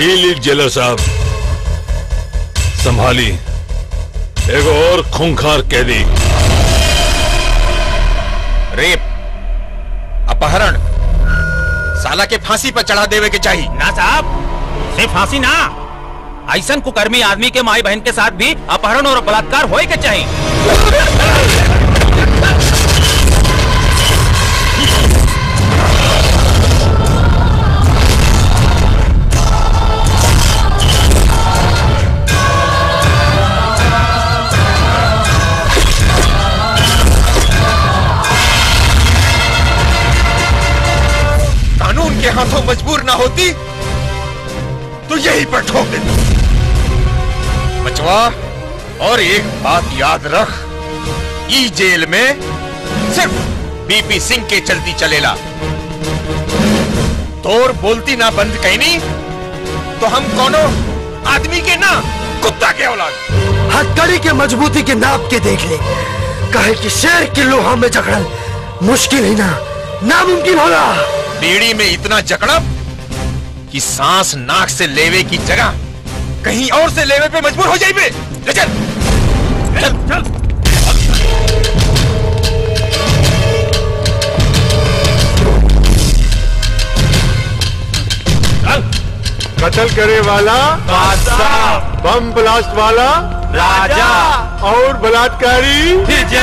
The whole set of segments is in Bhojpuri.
ई लीड जेलर साहब संभाली एगो और खूंखार कैदी रेप अपहरण साला के फांसी पर चढ़ा देवे के चाहिए ना साहब सिर्फ फांसी ना ऐसा कुकर्मी आदमी के माई बहन के साथ भी अपहरण और बलात्कार होए के चाहिए कानून के हाथों मजबूर ना होती तो यहीं पर ठोक देती बचवा और एक बात याद रख ई जेल में सिर्फ बीपी सिंह के चलती चलेला तोर बोलती ना बंद कहनी तो हम कोनो आदमी के ना कुत्ता के औलाद हथकड़ी के मजबूती के नाप के देख ले कहे कि शेर के लोहा में जकड़ल मुश्किल ही ना नामुमकिन होला बीड़ी में इतना जकड़ब कि सांस नाक से लेवे की जगह कहीं और से लेवे पे मजबूर हो जाइबे ले चल चल चल कत्ल करे वाला बादशाह बम ब्लास्ट वाला राजा और बलात्कारी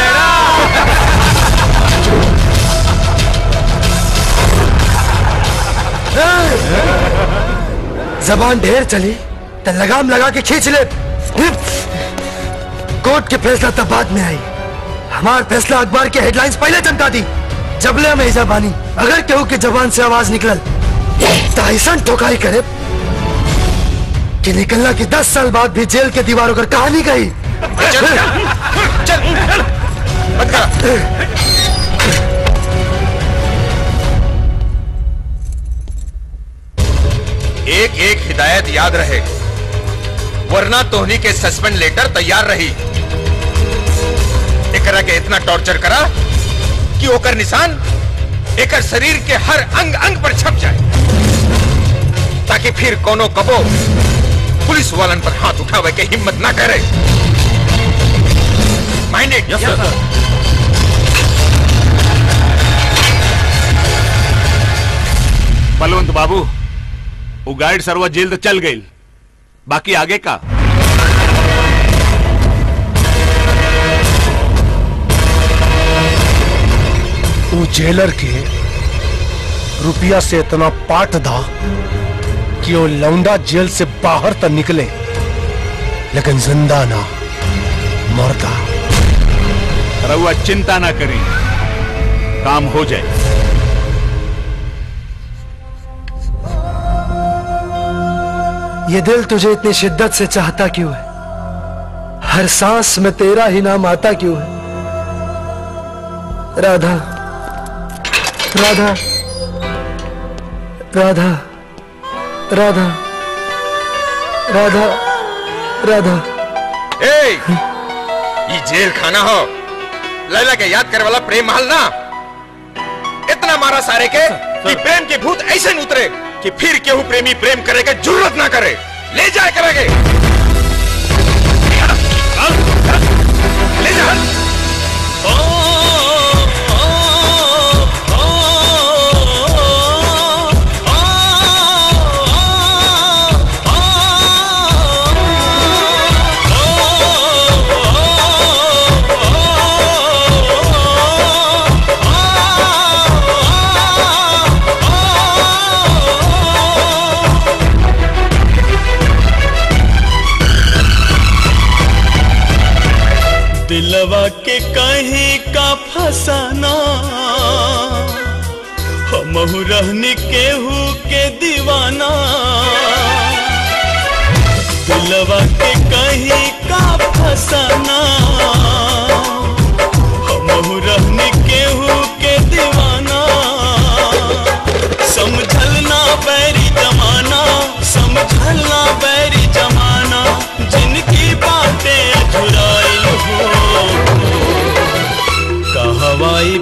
जबान ढेर चली तो लगाम लगा के खींच ले कोर्ट के फैसला तब बाद में आई हमार फैसला अखबार के हेडलाइंस पहले चमका दी जबले में ऐसा बानी अगर केहू के जबान से आवाज निकलल तो ऐसा ठोकाई करे कि निकलना की दस साल बाद भी जेल के दीवारों पर कहानी गई चल चल चल मत कर एक एक हिदायत याद रहे वरना तोहनी के सस्पेंड लेटर तैयार रही एकरा के इतना टॉर्चर करा कि ओकर निशान एकर शरीर के हर अंग अंग पर छप जाए ताकि फिर कोनो कबो पुलिस वालन पर हाथ उठावे के हिम्मत ना करे माइंडेड यस सर बलवंत बाबू वो गाइड सरवा जेल तो चल गई बाकी आगे का वो जेलर के रुपया से इतना पाट था कि वो लौंडा जेल से बाहर तक निकले लेकिन जिंदा ना मरता रउआ चिंता ना करी काम हो जाए ये दिल तुझे इतनी शिद्दत से चाहता क्यों है हर सांस में तेरा ही नाम आता क्यों है राधा राधा राधा राधा राधा राधा ए ये जेल खाना हो लैला के याद करे वाला प्रेम महल ना इतना मारा सारे के कि प्रेम के भूत ऐसे न उतरे कि फिर केहू प्रेमी प्रेम करे के जरूरत ना करे ले जाए करेंगे ले जा दिलवा के कहीं का फसाना हमहू रहनी केहू के दीवाना दिलवा के कहीं का फसाना हमहू रहनी केहू के दीवाना समझल ना बैरी जमाना समझल ना बैरी जमाना जिनकी बातें अधुराइल हो कहवाई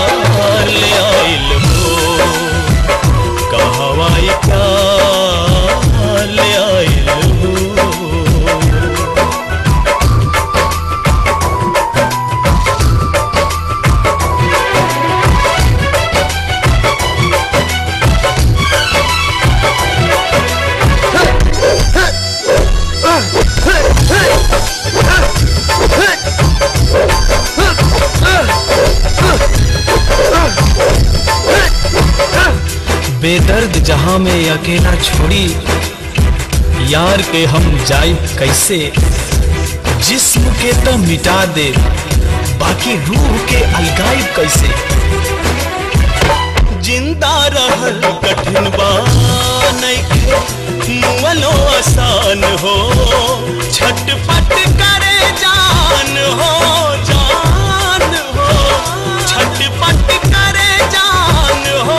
प्यार ले आइल हो कहवाई प्यार बेदर्द जहां में अकेला छोड़ी यार के हम जाई कैसे जिस्म के तो मिटा दे बाकी रूह के अलगाई कैसे जिंदा रहल कठिन बा नइखे मुअलो आसान हो छटपट करे जान हो जान हो छटपट करे जान हो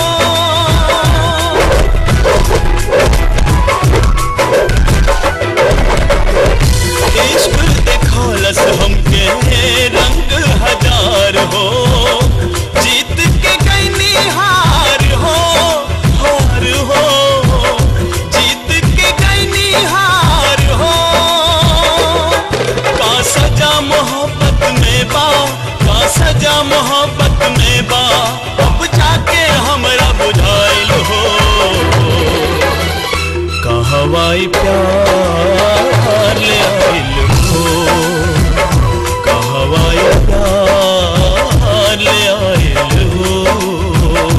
इश्क देखौलस हमके रंग हजार हो जीत के गईनी हार हो हार हो जीत के गईनी हार हो का सजा मोहब्बत में बा का सजा मोहब्बत में बा अब जाके हमरा बुझाइल हो कहवाई प्यार ले आइल हो कहवाई प्यार ले आइल हो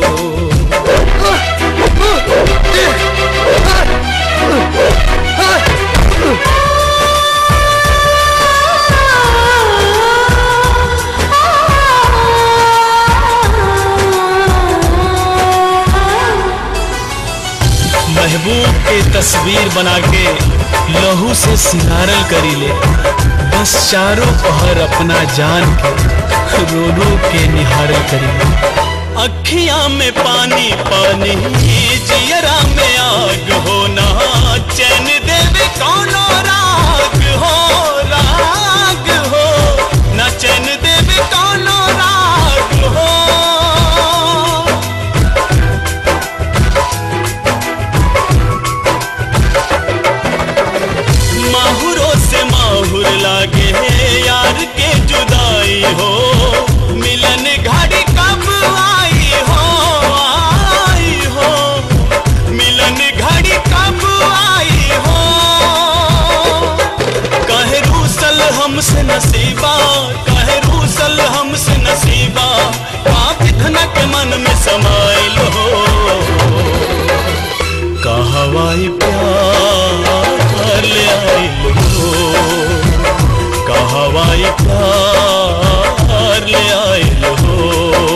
महबूब के तस्वीर बना के लहू से सिंगारल करी ले बस चारों पहर अपना जान के रो रो के निहारल करी ले अखियां में पानी पानी जियरा में आग होना चैन देवे कौनो राग हो राग हो ना चैन देवे कौनो राग हो माहुरों से माहुर लागे यार के जुदाई हो मिलन घड़ी कब आई हो आई हो मिलन घड़ी कब आई हो कहे रूसल हमसे नसीबा कहे रूसल हमसे नसीबा पाप धनक मन में समाइल हो कहवाई प्यार ले आइल हो कहवाई प्यार ले आइल हो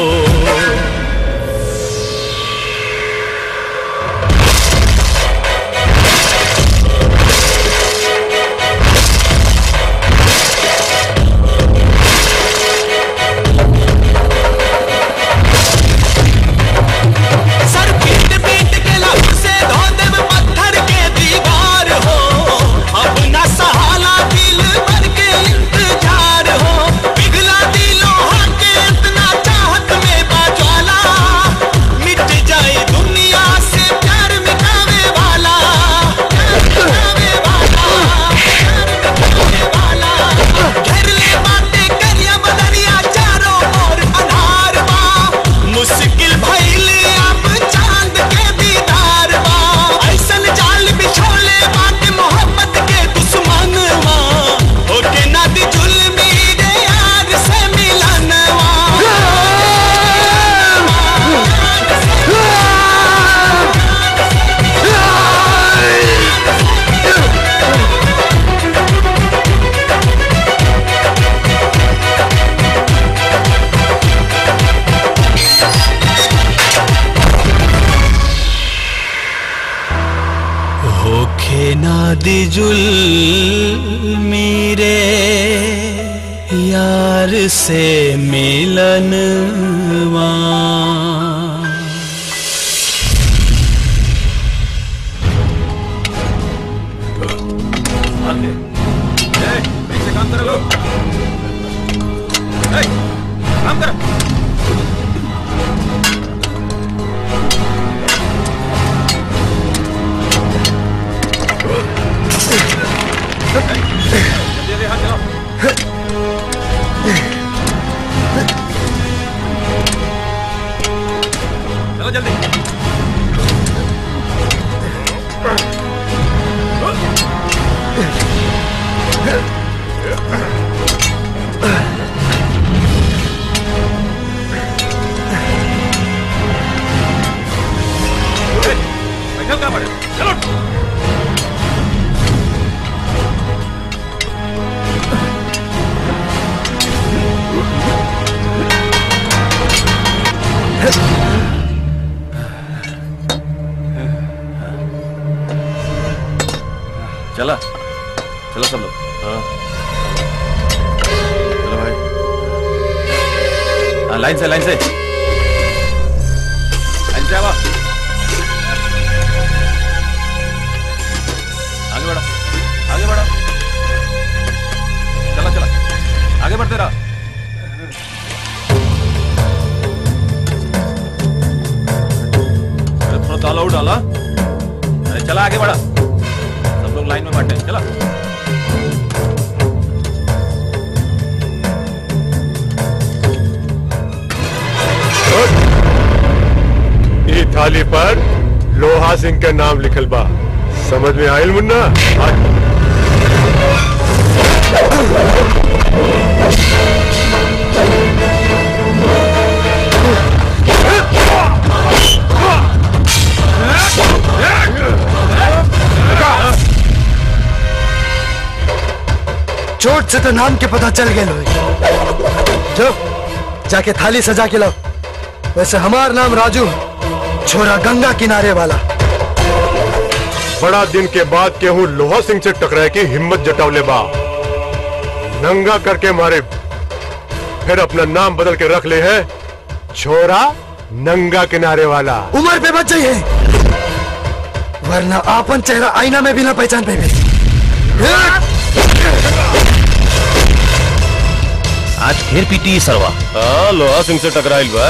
सर पीट पीट के लब से धो देव पत्थर के दीवार हो अब न सहाला दिल भर के इंतजार हो पिघला दिलों के इतना चाहत में बाज्वाला मिट जाए दुनिया से प्यार मिटावे वाला प्यार मिटावे वाला प्यार मिटावे वाला घेर ले बातें करिया बदरिया चारों ओर अनार बा मुश्किल भइल अब चांद के दीदार बा ऐसन जाल बिछोले बात मोहब्बत के दुश्मन वा होके नदी जुल्मी रे यार से मिलनवा होखे नादी जुल मेरे यार से मिलनवा चलो भाई हाँ, लाइन से लाइन से लाइन से आवा आगे बढ़ो आगे बढ़ो चला चला आगे बढ़ते रहो अरे थोड़ा ताला उठ डाला अरे चला आगे बढ़ा सब लोग लाइन में बैठे चला ई थाली पर लोहा सिंह का नाम लिखल बा समझ में आयल मुन्ना आज चोट से तो नाम के पता चल गए लोग जो जाके थाली सजा के लाओ वैसे हमार नाम राजू छोरा गंगा किनारे वाला बड़ा दिन के बाद केहू लोहा सिंह से टकराए की हिम्मत जटावले बा नंगा करके मारे फिर अपना नाम बदल के रख ले है छोरा नंगा किनारे वाला उम्र पे बच जाइए वरना आपन चेहरा आईना में भी ना पहचान पाएंगे आज फिर पीटी सरवा हाँ लोहा सिंह से टकराइल बा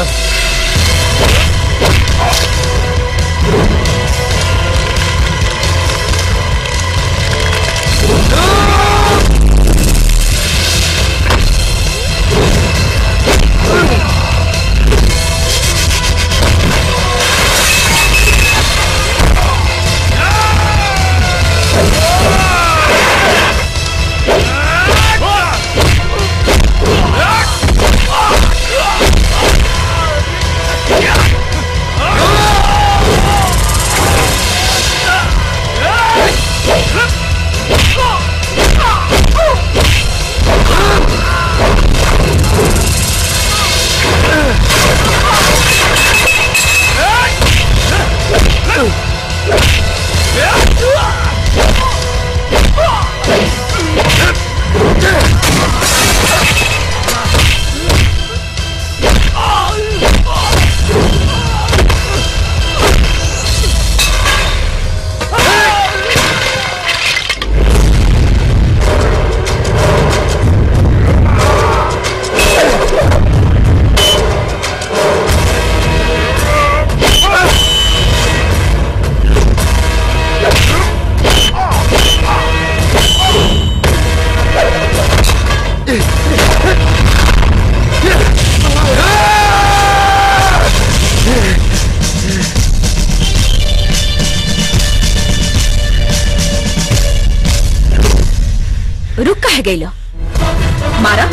रुक कह गई लो मारा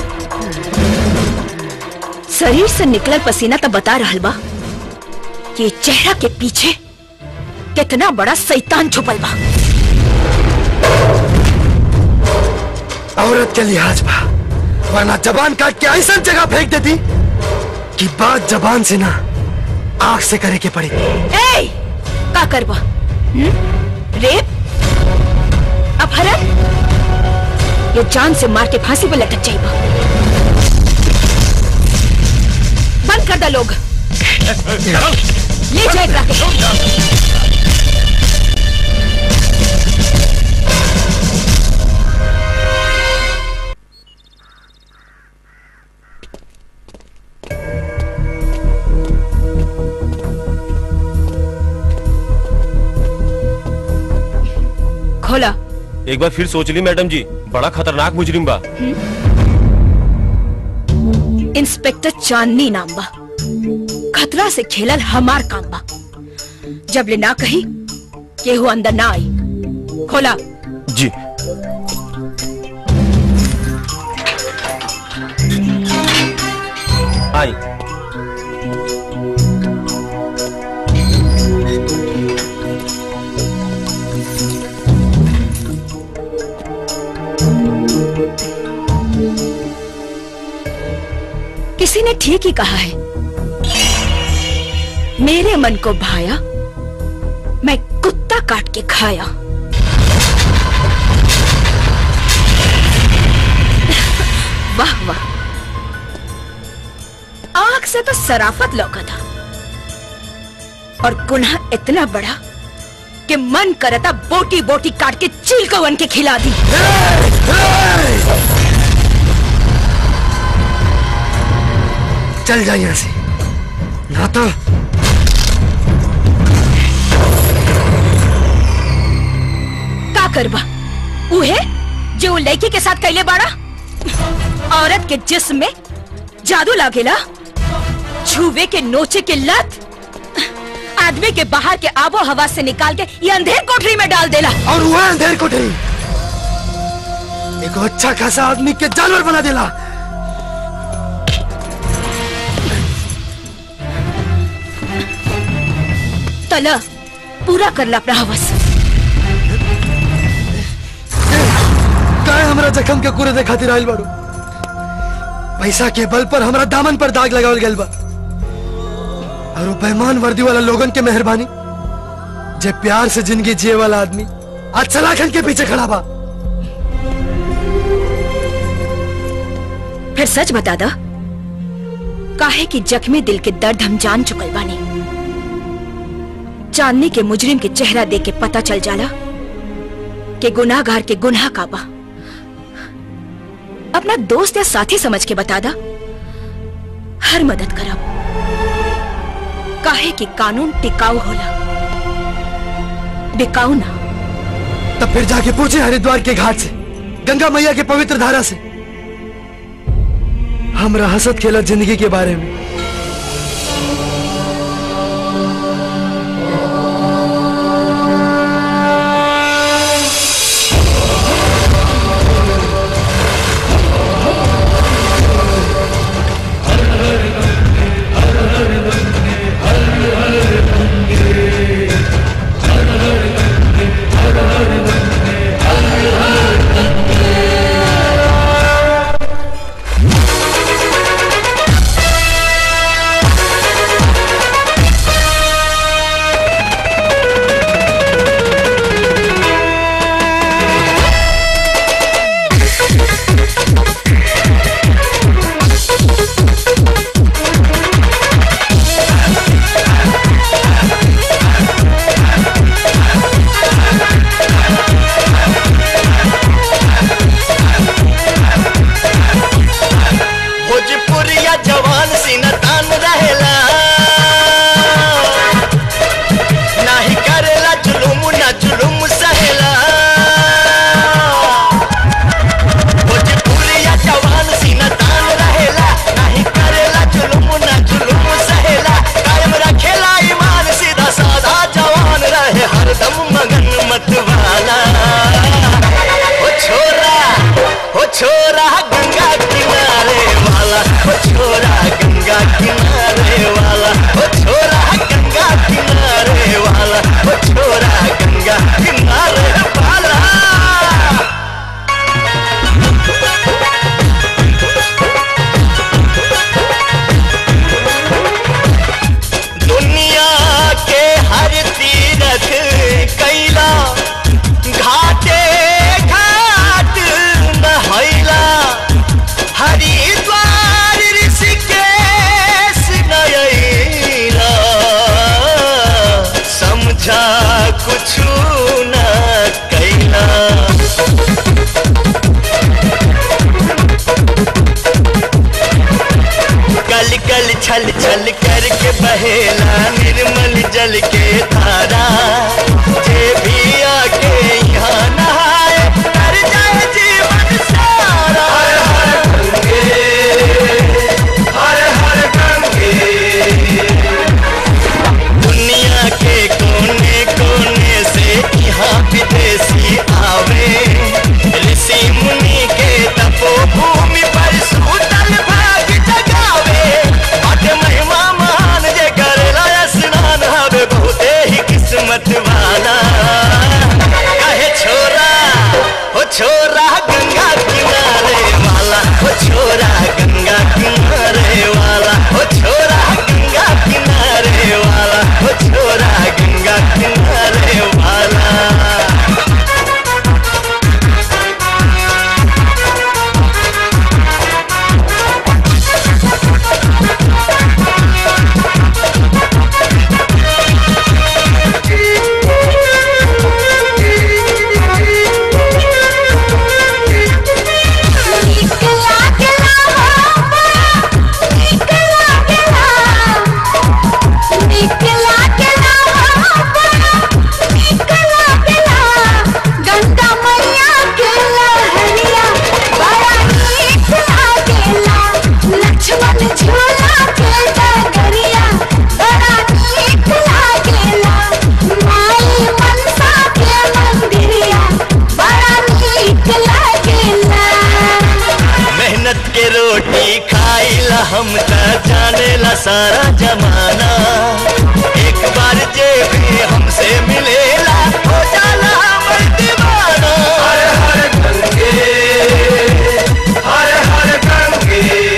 शरीर से निकलल पसीना तो बता रहल बा कि चेहरा के पीछे कितना बड़ा शैतान छुपल बा औरत के लिहाज बा वरना जबान काट के ऐसा जगह फेंक देती कि बात जबान से ना आंख से करे के पड़ी ए का करबा हम्म? रेप अपहरण ये जान से मार के फांसी पे लटक जाइबा बंद कर दो लोग ले जाए एकरा के खोला एक बार फिर सोच ली मैडम जी बड़ा खतरनाक मुजरिम बा इंस्पेक्टर चांदनी नाम बा खतरा से खेलल हमार काम बा जब ले ना कही केहू अंदर ना आई खोला जी आई किसी ने ठीक ही कहा है मेरे मन को भाया मैं कुत्ता काट के खाया वाह वाह आंख से तो सराफत लौका था और गुनाह इतना बड़ा कि मन करता बोटी बोटी काट के चील को वन के खिला दी चल जा यहाँ से ना तो का करबा उहे जो वो लड़की के साथ कैले बाड़ा औरत के जिस्म में जादू लागेला छुवे के नोचे के लत आदमी के बाहर के आबो हवा से निकाल के ये अंधेर कोठरी में डाल देला और वह अंधेर कोठरी एक अच्छा खासा आदमी के जानवर बना देला तला पूरा करला अपना हवस काय हमरा जखम के कूरे दे खातिर आइल बाड़ू पैसा के बल पर हमरा दामन पर दाग लगावल गइल बा और वो बेईमान वर्दी वाला लोगन के मेहरबानी जे प्यार से जिंदगी जिए वाला आदमी आज सलाखन के पीछे खड़ा बा फिर सच बता दा काहे कि जख्मी दिल के दर्द हम जान चुकल बानी चांदनी के मुजरिम के चेहरा देख के पता चल जाला कि गुनाहगार के गुनाह का बा अपना दोस्त या साथी समझ के बता दा हर मदद करब काहे कि कानून टिकाऊ होला बिकाऊ ना तब फिर जाके पूछे हरिद्वार के घाट से गंगा मैया के पवित्र धारा से हमरा हसत खेलत जिंदगी के बारे में भोजपुरिया जवान सीना तान रहेला नाही करेला जुलुम ना जुलुम सहेला भोजपुरिया जवान सीना तान रहेला नाही करेला जुलुम ना जुलुम सहेला कायम रखेला ईमान सीधा साधा जवान रहे हरदम मगन मत वाला ओ छोरा ओ छोरा गंगा किनारे वाला ओ छोरा गंगा किनारे वाला ओ छोरा गंगा किनारे वाला ओ छोरा गंगा किनारे वाला दुनिया के हर तीरथ कैला घाटे घाट नहैला हम त जाने ला सारा जमाना एक बार जे भी हमसे मिलेला हो जाला हमर दीवाना हर हर गंगे हर हर गंगे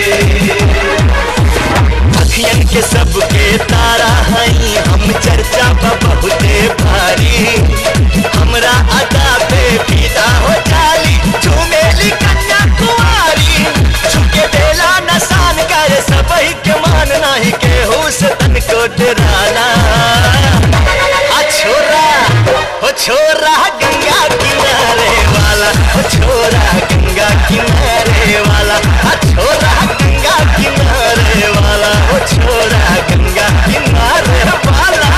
अखियन के सबके तारा हई हम चर्चा बा बहुते भारी हमरा अदा पे फिदा हो जाली झूमेली कन्या कुमारी झुके देला नसान कर सबही के मान नाही के होश तन को डराना आ छोरा हो छोरा गंगा किनारे वाला हो छोरा गंगा किनारे वाला आ छोरा गंगा किनारे वाला हो छोरा गंगा किनारे वाला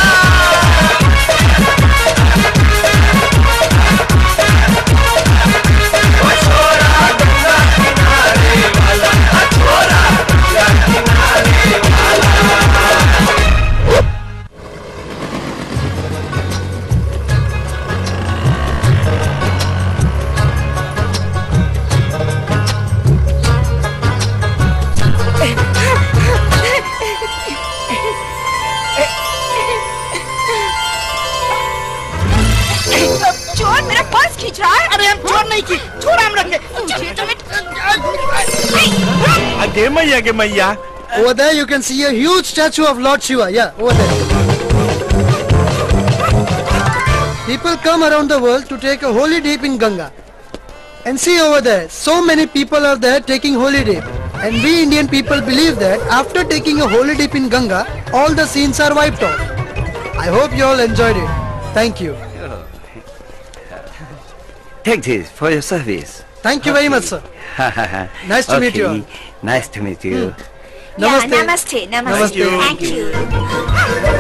ओ छोरा गंगा किनारे वाला आ छोरा गंगा किनारे वाला चोर मेरा पर्स खींच रहा है अरे हम चोर नहीं की छोड़ हम रंगे आगे मैया गे मैया Over there you can see a huge statue of Lord Shiva. Yeah, over there. People come around the world to take a holy dip in Ganga. And see over there, so many people are there taking holy dip. And we Indian people believe that after taking a holy dip in Ganga, all the sins are wiped off. I hope you all enjoyed it. Thank you. Take this for your service. Thank you very much, sir. Nice to meet you all. Nice to meet you. Namaste. नमस्ते नमस्ते Namaste. थैंक यू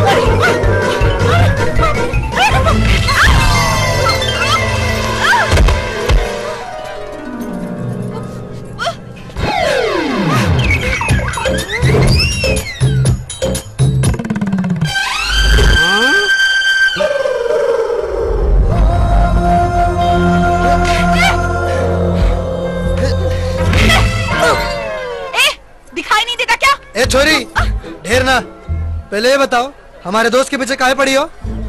ए दिखाई नहीं देता क्या ए छोरी ढेर ना पहले ये बताओ हमारे दोस्त के पीछे काहे पड़ी हो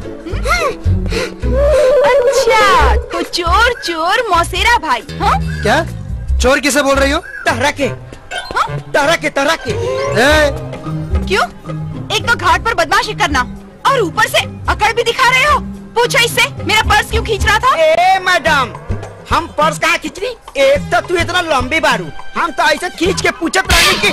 अच्छा तो चोर चोर मौसेरा भाई हाँ क्या चोर किसे बोल रही हो तहरा के तहरा के तहरा के ए, क्यों एक तो घाट पर बदमाशी करना और ऊपर से अकड़ भी दिखा रहे हो पूछो इससे मेरा पर्स क्यों खींच रहा था ए मैडम हम पर्स कहाँ खींच रही एक तो तू इतना लंबी बारू हम तो ऐसे खींच के पूछत रहने की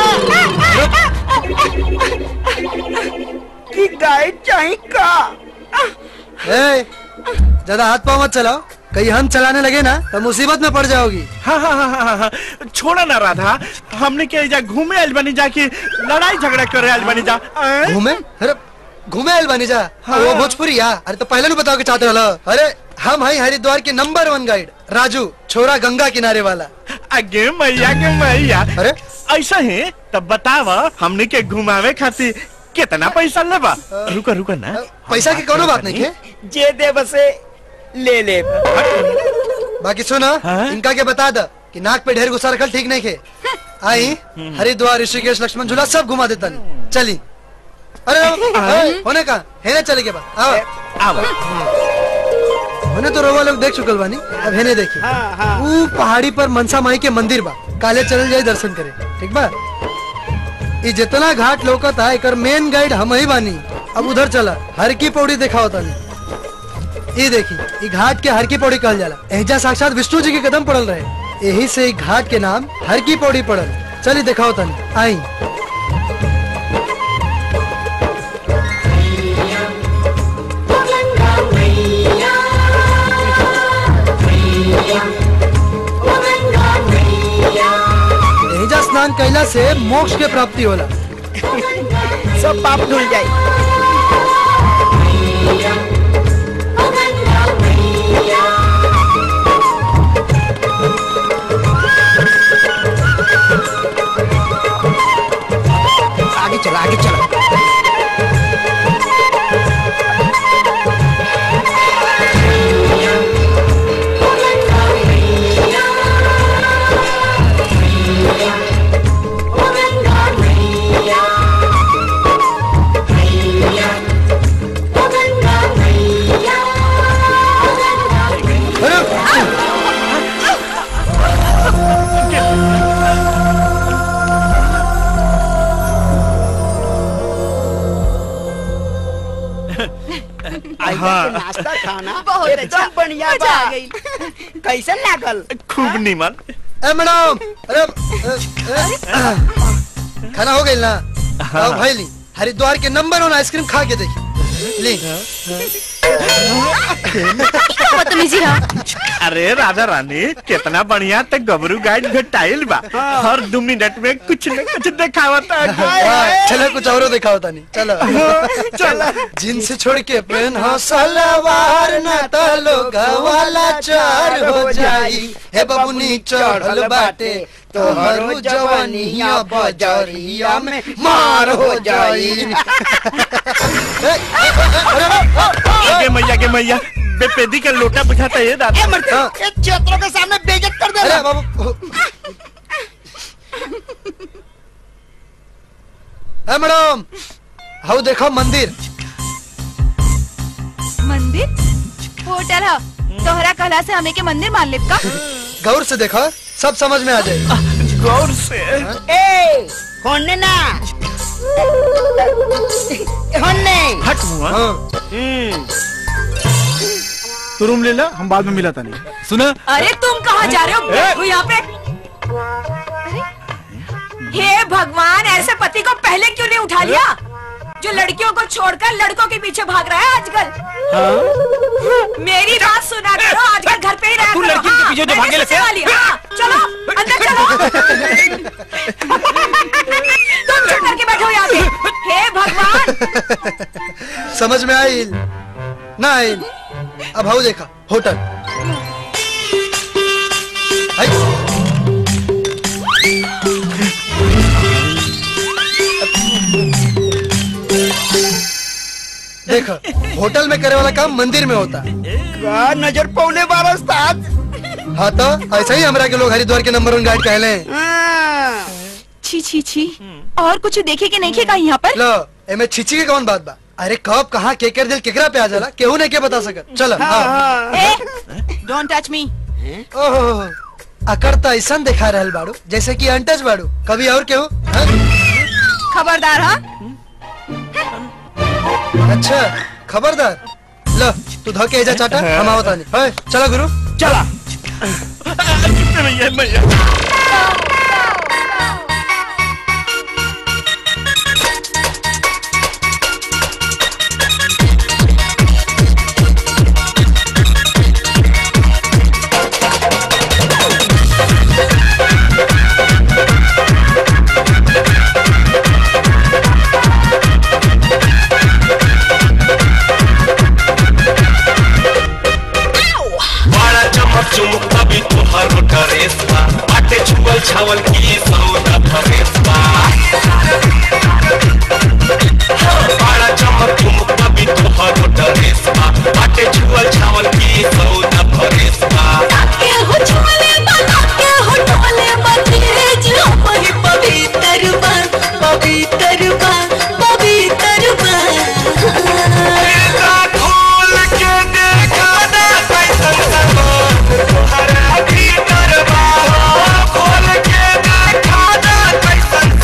कि गाइड चाहिए का ए, ज्यादा हाथ पाँव मत चलाओ कहीं हम चलाने लगे ना तो मुसीबत में पड़ जाओगी हाँ हाँ हाँ हाँ हाँ छोड़ा ना राधा हमने के जा घूमे आइल बनी जा कि लड़ाई झगड़ा करे आइल बनी जा आएं? घूमे अरे घूमे आयल बनी जा हाँ। वो भोजपुरी या अरे तो पहले नहीं बताओ के चाहते वाला अरे हम हैं हरिद्वार के नंबर वन गाइड राजू छोरा गंगा किनारे वाला आगे मैया के मैया अरे ऐसा है तब बताव हमने के घुमावे खातिर कितना पैसा लेबा रुका रुका ना पैसा की कोनो बात नहीं है जे दे बसे ले ले बाकी सुनो हाँ? इनका के बता द कि नाक पे ढेर गुस्सा रखल ठीक नहीं खे आई हरिद्वार ऋषिकेश लक्ष्मण झूला सब घुमा देता नहीं चली अरे अरे, होने का है ना चले के बाद आओ आवा होने तो रोवा लोग देख चुकल बानी अब हेने देखी हाँ, हाँ। ऊ पहाड़ी पर मनसा माई के मंदिर बा काले चल जाए दर्शन करे ठीक बा ये जितना घाट लोकत है एकर मेन गाइड हम ही बानी अब उधर चला हर की पौड़ी देखा होता नहीं ये देखी ये घाट के हर की पौड़ी कहल जाला एजा साक्षात विष्णु जी के कदम पड़ल रहे यही से ई घाट के नाम हर की पौड़ी पड़ल चली देखा होता नहीं आई एजा स्नान कैला से मोक्ष के प्राप्ति होला सब पाप धुल जाए आगे चला आगे चला हाँ। नाश्ता खाना बहुत एकदम अच्छा। बढ़िया मजा बा आ गई। कैसे लागल खूब निमन ए मैडम अरे अ, अ, खाना हो गई ना आओ भाई ली हरिद्वार के नंबर वन आइसक्रीम खा के देखी ली बदतमीजी रहा अरे राजा रानी कितना बढ़िया ते गबरू गाइड घटाइल बा हर दो मिनट में कुछ न कुछ दिखावत हाँ, चलो कुछ और दिखाओ तानी चलो चलो जींस छोड़ के पेन हो सलवार ना तो लोग वाला चार हो जाई हे बबुनी चढ़ल बाटे तो हरु जवानिया बजरिया में मार हो जाई गे मैया गे मैया बेपेदी का लोटा बुझाता है दादा ए मर्द ए क्षेत्रों के सामने बेइज्जत कर दे अरे बाबू ए मैडम हाउ देखो मंदिर मंदिर होटल है तोहरा कहला से हमें के मंदिर मान ले का गौर से देखो सब समझ में आ जाए गौर से ए होने ना होने हट मुआ तू रूम ले ला हम बाद में मिला था नहीं सुना अरे तुम कहाँ जा रहे हो बैठो यहाँ पे हे भगवान ऐसे पति को पहले क्यों नहीं उठा लिया जो लड़कियों को छोड़कर लड़कों के पीछे भाग रहा है आजकल मेरी बात सुना करो आजकल घर पे ही रहा तू करो, लड़की के हाँ, पीछे जो मैंने भागे सोचने लगते हैं? वाली, हाँ, चलो अंदर चलो तुम चुप करके बैठो यहाँ पे हे भगवान समझ में आई ना आई अब हाउ देखा होटल आई। देखो होटल में करे वाला काम मंदिर में होता है का नजर पौने बारह उस्ताद हाँ तो ऐसा ही हमरा के लोग हरिद्वार के नंबर वन गाइड कहले हैं हाँ। छी छी छी और कुछ देखे के नहीं खेगा यहाँ पर लो एमे छिची के कौन बात बा अरे कब कहाँ केकर दिल केकरा पे आ जाला केहू ने के बता सकत चलो हाँ। ए डोंट टच मी ओहो अकड़ तो ऐसा दिखा रहल बाड़ू जैसे कि अनटच बाड़ू कभी और केहू हाँ? खबरदार हाँ अच्छा खबरदार लो तू धोके एजा चाटा हम आवत आनी है चला गुरु चला मैया मैया बड़ा चमक चुमुक अभी तुहार ड्रेस बा बाटे छुअल छावल की सौदा फरेस बा बड़ा चमक चुमुक अभी तुहार ड्रेस बा बाटे छुअल छावल की सौदा फरेस बा के हो छुले बता के हो टोले बतिरे जो पर पवित्र बा पवित्र बा पवित्र बा खोल के देखा ना कैसन समान तुहरा भीतर बा खोल के देखा ना कैसन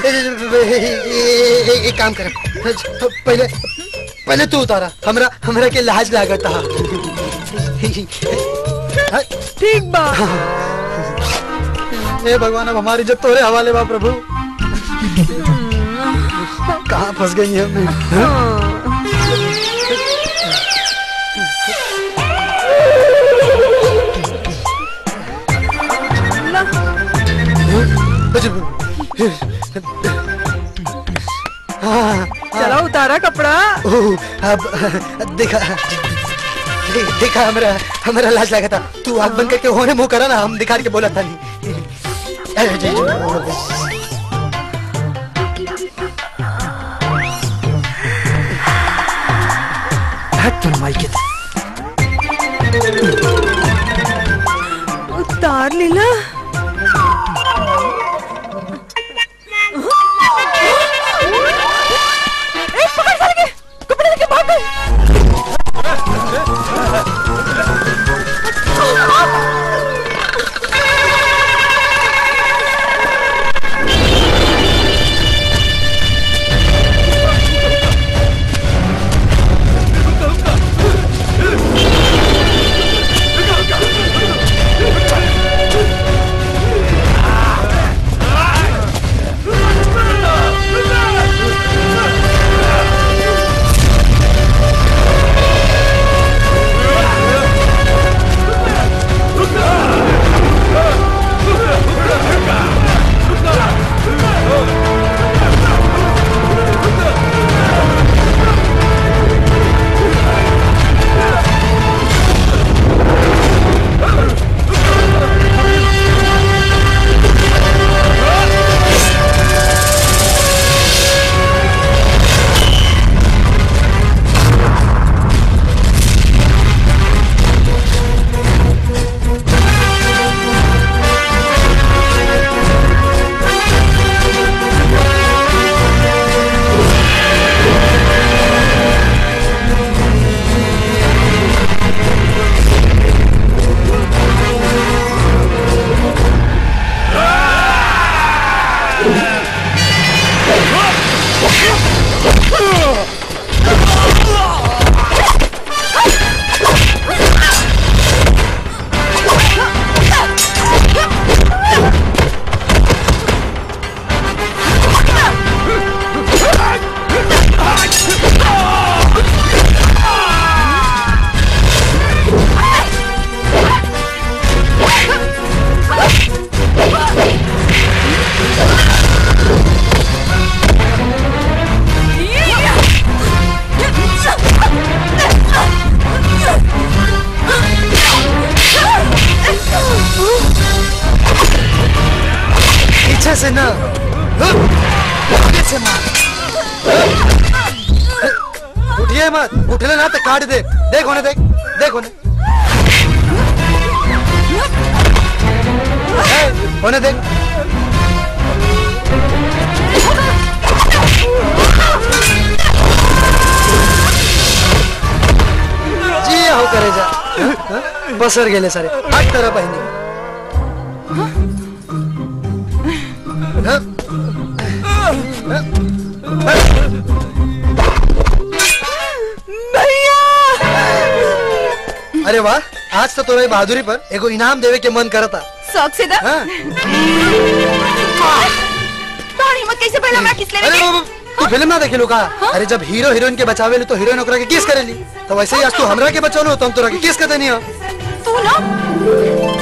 एक काम कर पहले पहले तू उतारा हमरा हमरा के लाज लागत हा ठीक बा हे भगवान अब हमारी इज्जत तोरे हवाले बा प्रभु कहाँ फंस गई है मैं हाँ, चला उतारा कपड़ा ओह, अब देखा दे- देखा हमरा हमरा लाज लगा था तू आग बंद करके होने मुंह करा ना हम दिखा के बोला था नहीं अरे जी, जी, हट तुम माई के उतार लीला ए, पकड़ साले के, कपड़े लेके भाग गए। पीछे से ना आगे से मार उठिए मत उठले ना तो काट दे देख होने देख देख होने ए, होने देख जी हो करे जा हाँ, हाँ, बसर गेले सारे हट तरह बहिनी अरे वाह आज तो तोरे बहादुरी पर एगो इनाम देवे के मन करता शौक से दा हाँ। तोहर हिम्मत कैसे पहला हमरा किस लेवे अरे के? वो- वो- तू फिल्म ना देखे का अरे जब हीरो हीरोइन के बचावे ली तो हीरोइन ओकरा के किस करेली तो वैसे ही आज तू हमरा के बचौलो तो हम तोरा के किस कर देनी हो तू ना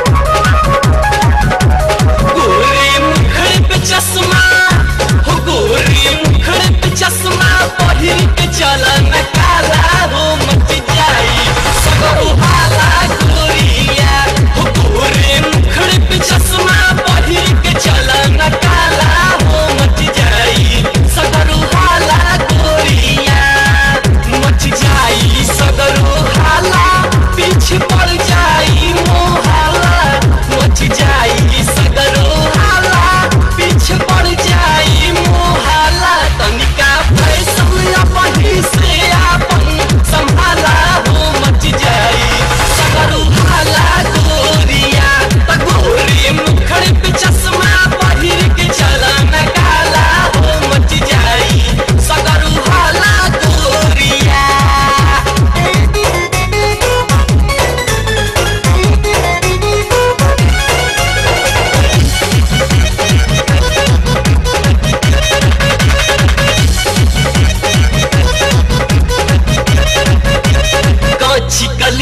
गोरे मुखर पे चश्मा हो गोरे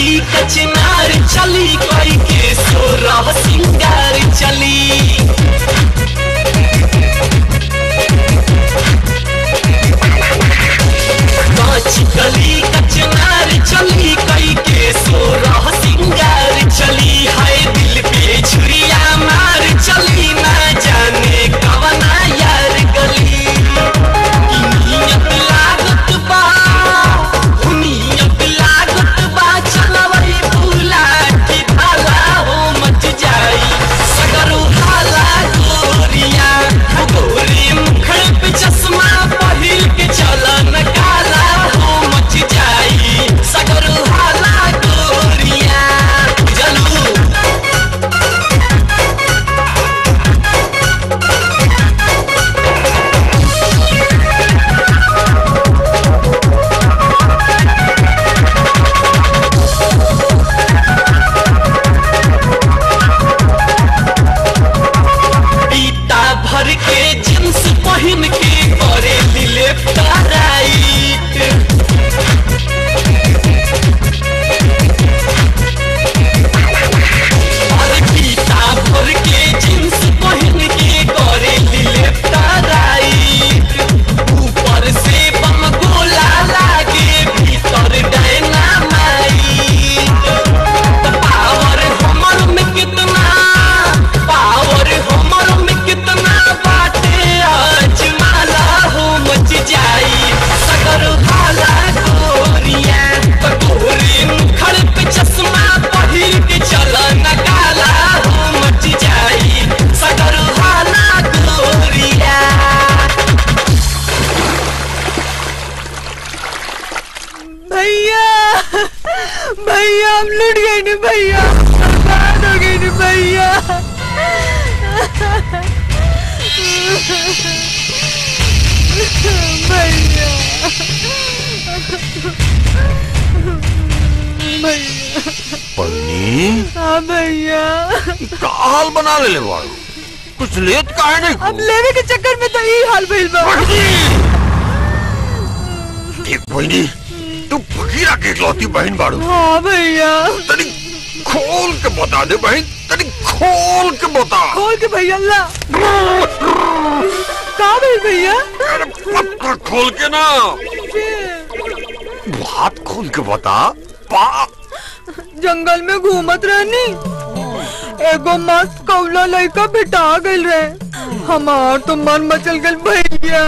गली कचनार चली कोई के सोरह सिंगार चली कांच गली कचनार चली कोई के सोरह सिंगार चली हाय दिल पे छुरिया मार चली ना जाने कवना यार गली नियत लागत बा नियत लागत बा चलवई फूला की भाला हो मच जाई सगरो हाला गोरिया हो गोरी मुखड़ पे चश्मा पहिर के चलन काला हो मच जाई सगरो हाला गोरिया जलू पीता भर के जींस पहन के करे दिले टाइट और पीता भर के जींस पहन के करे दिले टाइट ऊपर से बम गोला लागे भीतर डायनामाइट पावर हमर में कितना पावर हमर में कितना बाटे आज माला हो मच जाई सगर भाला गोरिया गोरी मुखड़ पे चश्मा पहिर के चल नकाला हो मच जाई सगर भाला गोरिया भैया भैया हम लुट गए ने भैया बर्बाद हो गए ने भैया भैया भैया पन्नी हाँ भैया का हाल बना ले ले बाड़ू कुछ लेत काहे नहीं अब लेवे के चक्कर में तो यही हाल भइल बा देख बहनी तू फकीरा के इकलौती बहन बाड़ू हाँ भैया तनी खोल के बता दे बहन तनी खोल के बता खोल के भैया ला का भइल भैया पत्ता खोल के ना बात खोल के बता पा जंगल में घूमत रहनी एगो मस्त कौला लड़का भेटा गइल रहे हमार तो मन मचल गइल भैया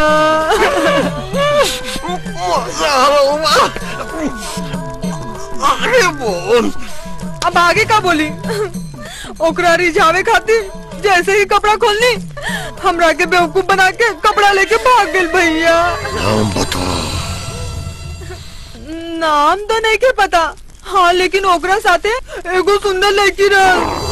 अरे बोल अब आगे का बोली ओकरा रिझावे खातिर जैसे ही कपड़ा खोलनी हमरा के बेवकूफ बना के कपड़ा लेके भाग गइल भैया नाम बता नाम तो नहीं के पता हाँ लेकिन ओकरा साथे एगो सुंदर लड़की रह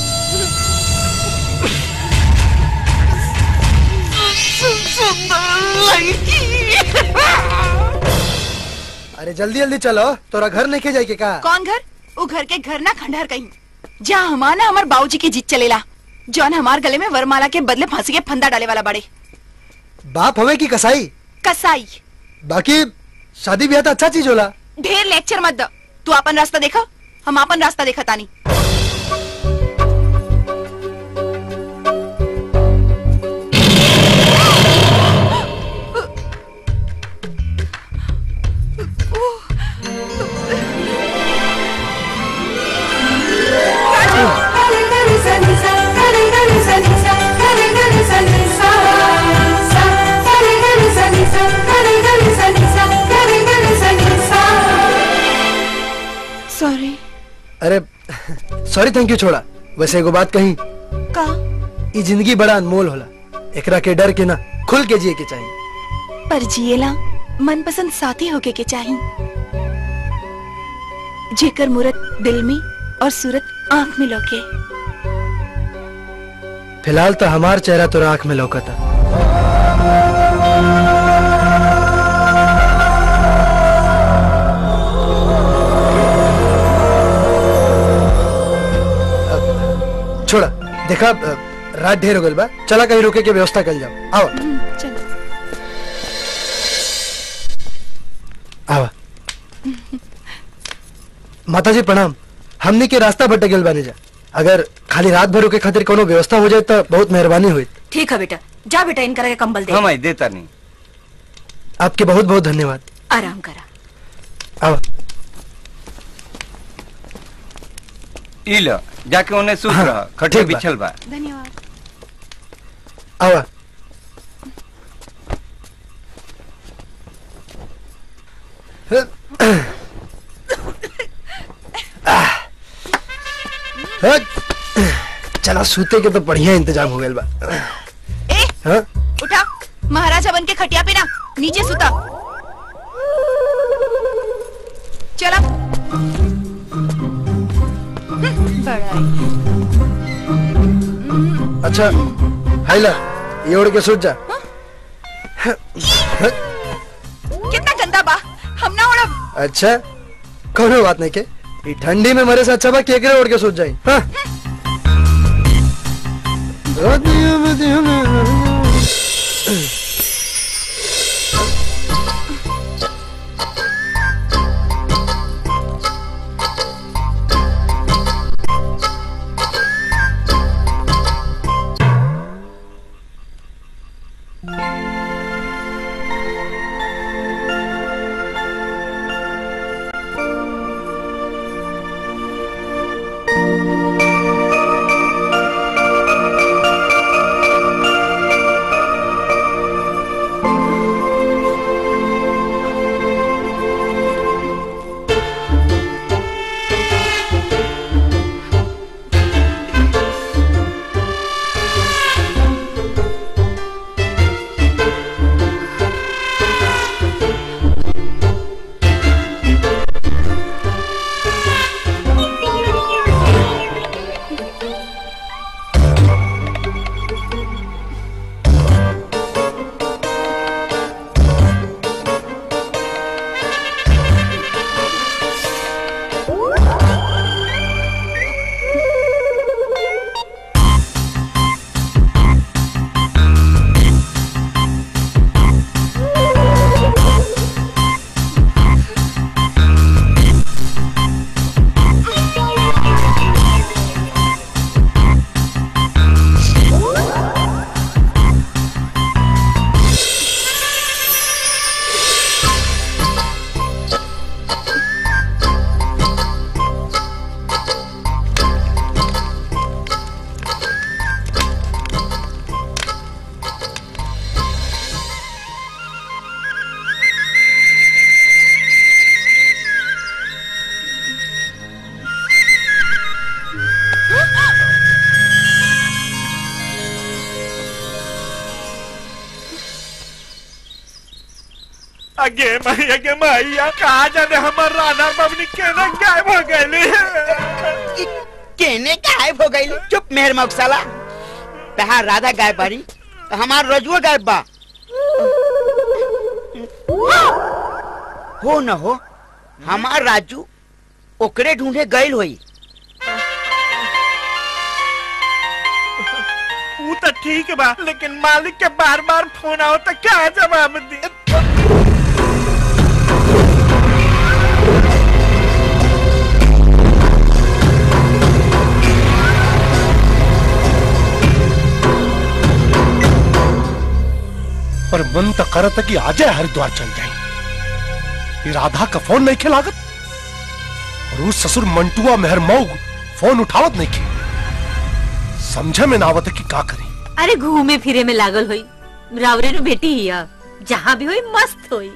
अरे जल्दी जल्दी चलो तोरा घर नहीं के जाए के का कौन घर वो घर के घर ना खंडहर कहीं जहाँ हमार ना हमार बाबूजी की जीत चलेला जौन हमार गले में वरमाला के बदले फांसी के फंदा डाले वाला बड़े बाप हवे की कसाई कसाई बाकी शादी ब्याह तो अच्छा चीज होला ढेर लेक्चर मत दो तू अपन रास्ता देखा हम अपन रास्ता देखा तानी सॉरी अरे सॉरी थैंक यू छोड़ा वैसे एगो बात कही का ई जिंदगी बड़ा अनमोल होला एकरा के डर के ना खुल के जिए के चाहिए पर जिएला मनपसंद साथी होके के चाही जेकर मूरत दिल में और सूरत आंख में लौके फिलहाल तो हमार चेहरा तोरा आंख में लौकता अब, छोड़ा देखा अब, रात ढेर हो गइल बा चला कहीं रुके के व्यवस्था कर जाओ आओ चल आवा माता जी प्रणाम हमने के रास्ता भटक गेल बानी जा अगर खाली रात भर के खातिर कोनो व्यवस्था हो जाए तो बहुत मेहरबानी हुई ठीक है बेटा जा बेटा इनकरा के कंबल दे हम आई देता नहीं आपके बहुत बहुत धन्यवाद आराम करा आओ ई लो जाके उन्हें सूत हाँ, रहा खटे ठीक बा। बिछल बा धन्यवाद आओ चला सूते के तो बढ़िया इंतजाम हो गया बा ए हाँ? उठा महाराजा बन के खटिया पे ना नीचे सुता चला बड़ा अच्छा हाइला ये ओढ़ के सूत जा कितना गंदा बा हम ना उड़ब अच्छा कोनो बात नहीं के ई ठंडी में मरे से अच्छा बा केकरे ओढ़ के सूत जाई हाँ? अगे माई अगे माई कहा जाने हमर राधा बबनी केना गायब हो गईली केने गायब हो गई चुप मेहर मौसाला तहार राधा गायब बारी तो हमार रजुआ गायब बा हो न हो हमार राजू ओकरे ढूंढे गईल होई वो तो ठीक बा लेकिन मालिक के बार बार फोन आओ तो क्या जवाब दी पर मन तो करत कि आजे हरिद्वार चल जाए ये राधा का फोन नहीं खिलागत और उस ससुर मंटुआ मेहर मऊग फोन उठावत नहीं की समझे में ना आवत है कि का करी अरे घूमे फिरे में लागल होई रावरे नु बेटी हिया जहाँ भी होई मस्त होई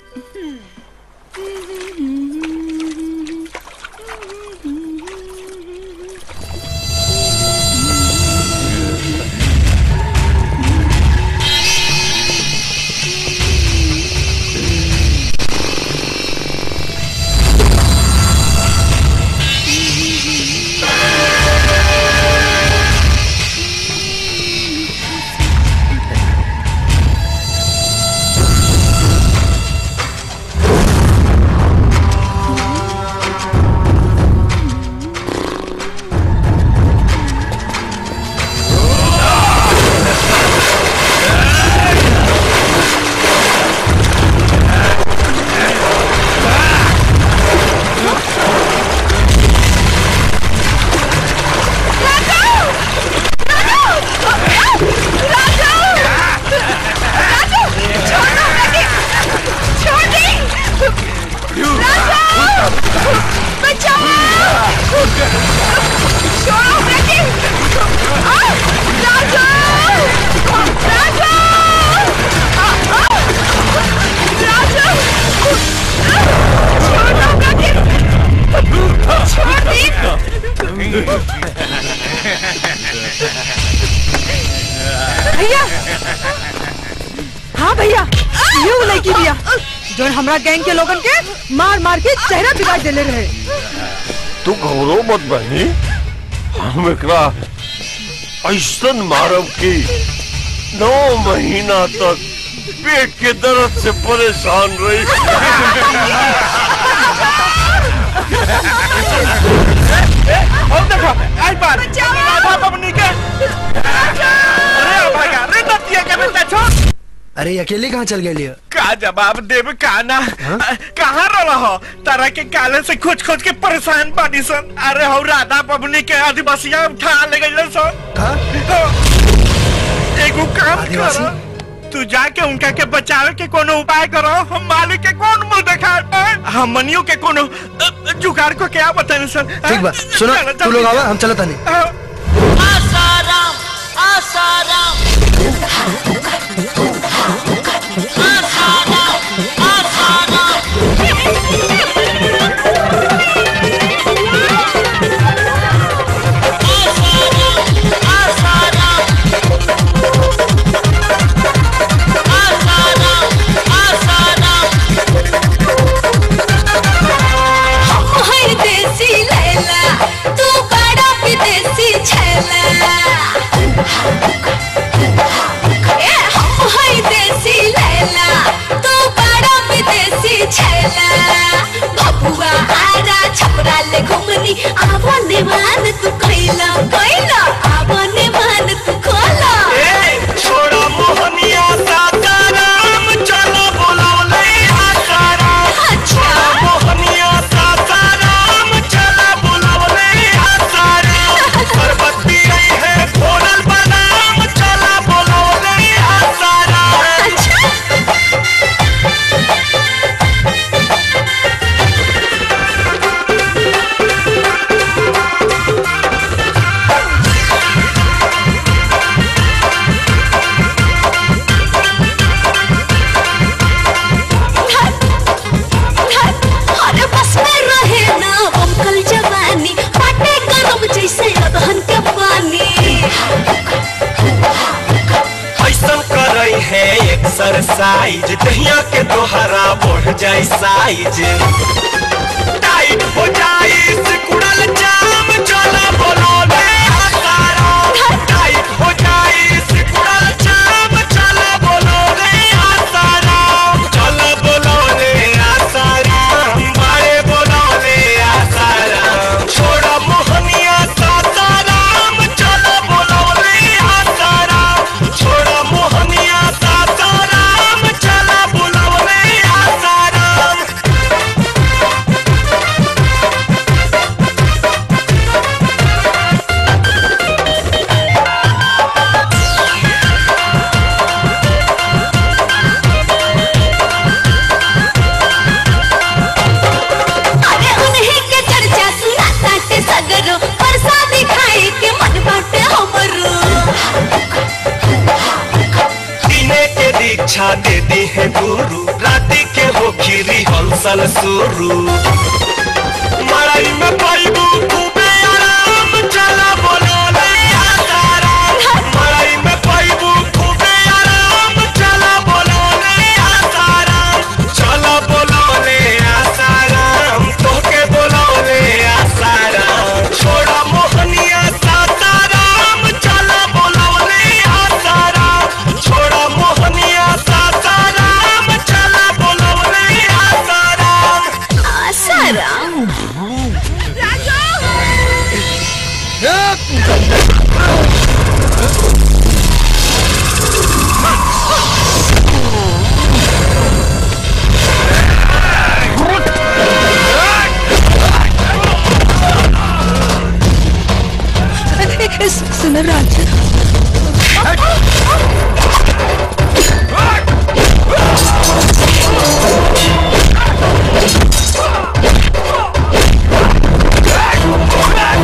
छोड़ो हमरा के आ, राजू राजू आ, आ, राजू छोड़ो हमरा के छोड़ दी भैया हाँ भैया ये वो लड़की भैया जो हमरा गैंग के लोगन के मार मार के चेहरा बिगाड़ देले रहे तू घबरो मत बहनी हम एकरा ऐसन मारब की नौ महीना तक पेट के दर्द से परेशान रही और देखो आई बार राधा बबनी के अरे भाई रे नतिया के बेटा छोड़ अरे ये अकेले कहाँ चल गए का जवाब देव काना कहाँ रहा हो तारा के काले से खोज खोज के परेशान बानी सन अरे हो राधा बबनी के आदिवासिया उठा ले गई सन एगो काम करो तू जाके उनका के बचावे के कोनो उपाय करो हम मालिक के कौन मुंह देखा हम मनियो के कोनो अ, जुगाड़ को क्या बताने सर ठीक बा सुनो तू लोग आवा हम चलता नहीं आसाराम आसाराम है देसी लैला तू बड़ा विदेशी छैला ए हम है देसी लैला तू बड़ा विदेशी छैला बबुआ आरा छपरा ले घुमनी आवा निवान तू कैला कैला आवा निवान तू खोला छोड़ा मोहनिया सासाराम चलो बोलौले आसाराम छोड़ा मोहनिया सासाराम चलो बोलौले आसाराम पर्वती आई है फोनल बनाम चलो बोलौले आसाराम अरे बस में रहे ना अंकल जवानी पाटे गरम जैसे अदहन के पानी ऐसन करई है एक्सरसाइज दहिया के दोहरा बढ़ जाए साइज टाइट हो जाए सिकुड़ल जाम चला बोलो ले आसाराम टाइट हो जाए सिकुड़ल जाम चला बोलो ले आसाराम चला बोलो ले आसाराम बारे बोलो ले आसाराम छोड़ा मोहनिया सासाराम चला बोलो ले आसाराम छोड़ा मोहनिया सासाराम चला बोलो ले आसाराम अरे उन्हीं के चर्चा सुना ताटे सगरो प्रसादी खाए के मन बाटे हमरो दिने के दीक्षा दे दी है गुरु राति के हो खीरी हंसल शुरू मड़ई में पाइबू खूबे आराम चला बोलो ले आसाराम मड़ई में पाइबू खूबे आराम चला बोलो ले आसाराम चला बोलो ले आसाराम तोके बोलो ले आसाराम छोड़ा मोहनिया सासाराम चला बोलो ले आसाराम छोड़ा मोहनिया सासाराम चला बोलो ले आसाराम आसाराम सुन राज Hey!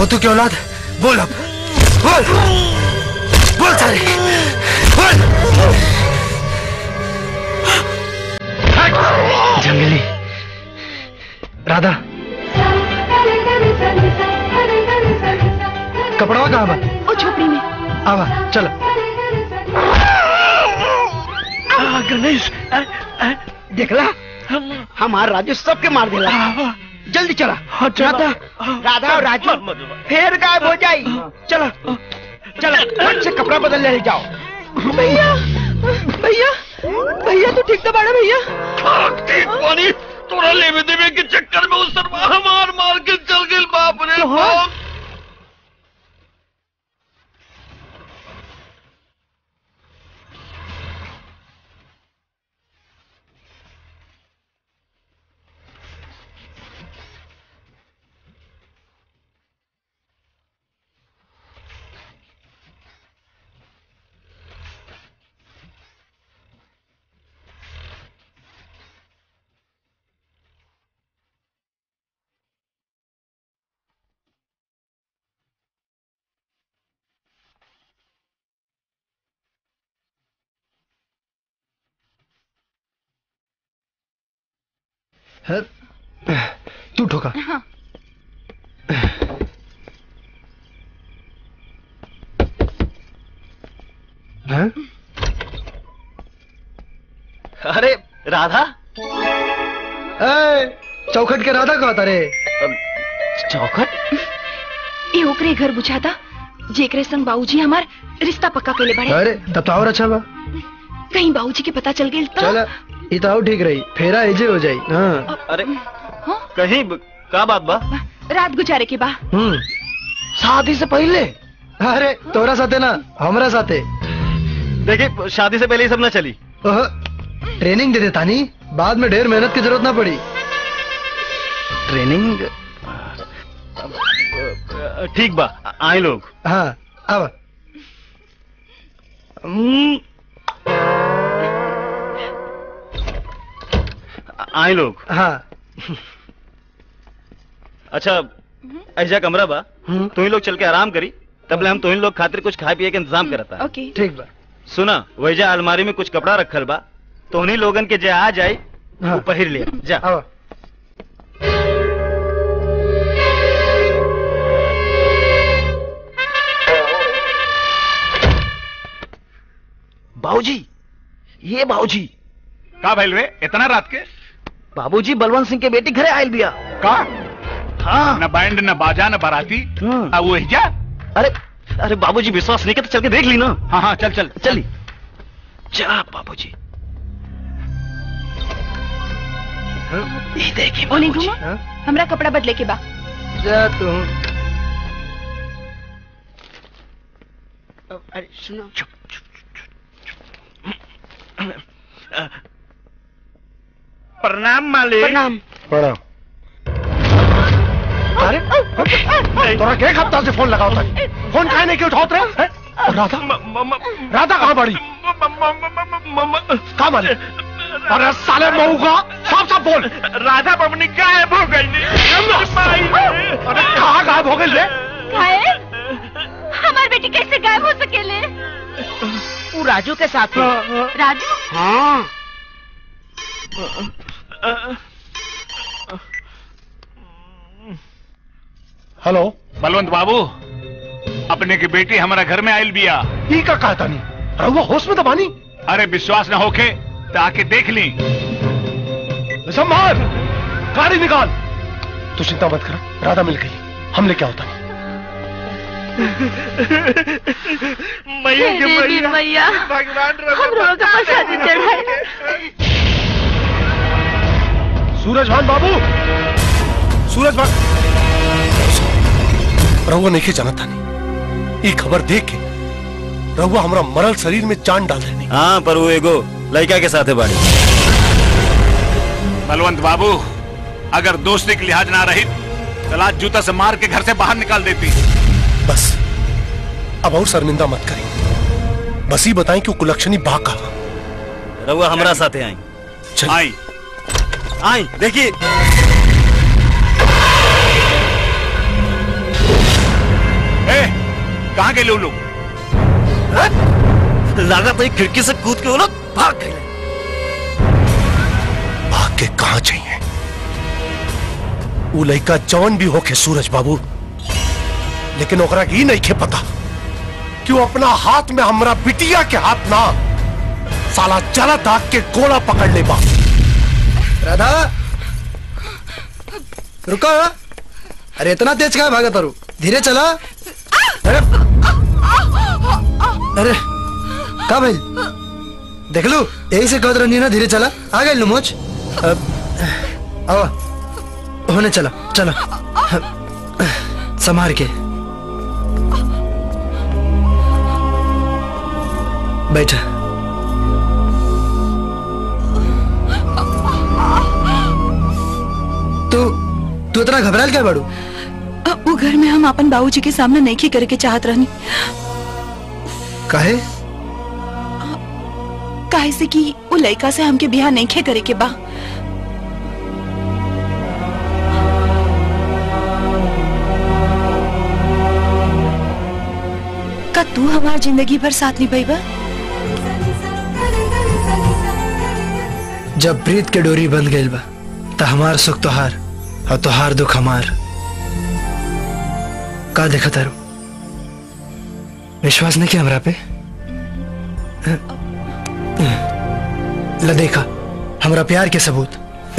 मोतू की औलाद बोल अब बोल बोल सारे बोल जंगली राधा कपड़वा कहाँ बा ओ झोपड़ी में आवा चलो गणेश देखला हमार राजू सबके मार देला जल्दी चला राधा राधा और राजू फिर गायब हो जाई चलो चलो फट से कपड़ा बदल ले जाओ भैया भैया भैया तू ठीक तो बाड़ा भैया ठीक पानी तोरा लेवे देवे के चक्कर में उस सरवा मार मार के चल गई बाप रे बाप है? तू ठोका हाँ हैं? अरे राधा ए, चौखट के राधा कहा था रे चौखट ए ओकरे घर बुझाता जेकरे संग बाबूजी हमार रिश्ता पक्का कैले बड़े अरे तब तो और अच्छा बा कहीं बाबूजी के पता चल गई तो चल ई तो और ठीक रही फेरा एजे हो जाई हाँ अरे कहीं ब- का बात बा रात गुजारे के बा हम्म शादी से पहले अरे तोरा साथे ना हमरा साथे देखिए शादी से पहले ही सब ना चली ओह, ट्रेनिंग दे देता नहीं बाद में ढेर मेहनत की जरूरत ना पड़ी ट्रेनिंग ठीक बा आए लोग हाँ अब हम्म, आए लोग हाँ अच्छा ऐसा कमरा बा तुम ही लोग चल के आराम करी तबले हम तुम ही लोग खातिर कुछ खाए पिए के इंतजाम करता ओके ठीक बा सुना वैजा अलमारी में कुछ कपड़ा रखल बा तो उन्हीं लोगन के जे आ जाए वो पहिर लिया जा बाबूजी ये बाबूजी का भइल रे इतना रात के बाबूजी बलवंत सिंह के बेटी घरे आयल बिया का हाँ न बैंड न बाजा न बाराती आ वो जा अरे अरे बाबूजी विश्वास नहीं करते चल के देख ली ना हाँ हाँ चल चल चली जा बाबूजी ये देखिए ओने घूमो हमरा कपड़ा बदले के बा जा तू अरे सुनो प्रणाम मालिक प्रणाम प्रणाम अरे तोरा के एक हफ्ता से फोन लगाओ था फोन काहे नहीं के उठाओ रे हैं? और राधा राधा कहाँ बड़ी कहाँ मारे अरे साले मऊ का साफ साफ बोल राधा बबनी गायब हो गई अरे कहाँ गायब हो गई रे गायब हमारी बेटी कैसे गायब हो सकेले वो राजू के साथ है। राजू हाँ हेलो बलवंत बाबू अपने की बेटी हमारा घर में आयल बिया ई का कहता नहीं रहुआ होश में तो बानी अरे विश्वास न होके तो आके देख ली संभाल गाड़ी निकाल तू चिंता मत कर राधा मिल गई हम लेके होता नहीं मैया के हे देवी मैया भगवान हम लोगों का प्रसादी चढ़ाए सूरज भान बाबू सूरज भान रहुआ नहीं जाना था नहीं ये खबर देख के रहुआ हमारा मरल शरीर में चांद डाल देनी हाँ पर वो एगो लड़का के साथ है बाड़ी बलवंत बाबू अगर दोस्ती की लिहाज ना रही तो लात जूता से मार के घर से बाहर निकाल देती बस अब और शर्मिंदा मत करें बस ही बताएं कि वो कुलक्षणी बा कहा रहुआ हमारा साथे आई आई आई देखिए ए कहाँ गए लोग लोग लगा तो एक खिड़की से कूद के वो लोग भाग गए भाग के कहा चाहिए वो लड़का जौन भी होके सूरज बाबू लेकिन ओकरा की नहीं खे पता कि वो अपना हाथ में हमरा बिटिया के हाथ ना साला जला दाग के गोला पकड़ ले बा राधा रुको अरे इतना तेज कहा भागा तारू धीरे चला अरे अरे का भाई देख लो यही से कहत रही ना धीरे चला आ गए लो मोच अब आवा होने चला चला संभार के बैठा तू तू इतना घबराल क्या बाड़ू अब वो घर में हम अपन बाबूजी के सामने नहीं करे के चाहत रहनी काहे काहे से कि वो लड़का से हमके बियाह नहीं करे के बा का तू हमार जिंदगी भर साथ निभाईबा जब प्रीत के डोरी बंध गई बा त हमार सुख तोहार और तोहार दुख हमार का देखा तारू विश्वास नहीं किया हमरा पे ल देखा हमरा प्यार के सबूत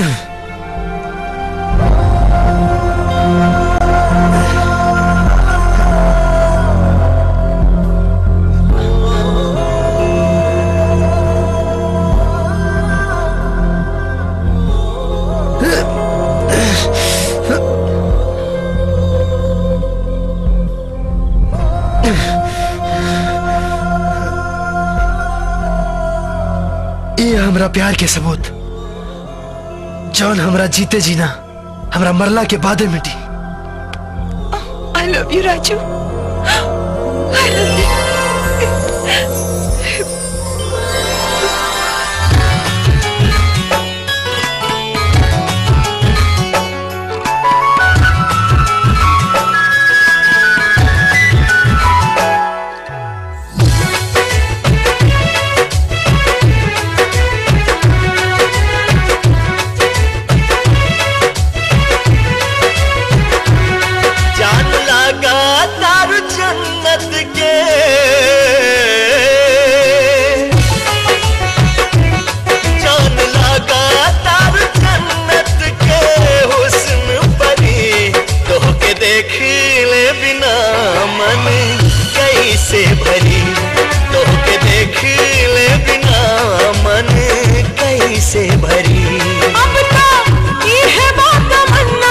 ये हमरा प्यार के सबूत जौन हमरा जीते जीना हमरा मरला के बादे मिटी I love you Raju I love you जान लगा तार जन्नत के जान लगा तार जन्नत के हुस्न परी तो के देख ले बिना मन कैसे भरी तो के देख ले बिना मन कैसे भरी अब तो ये है बात तमन्ना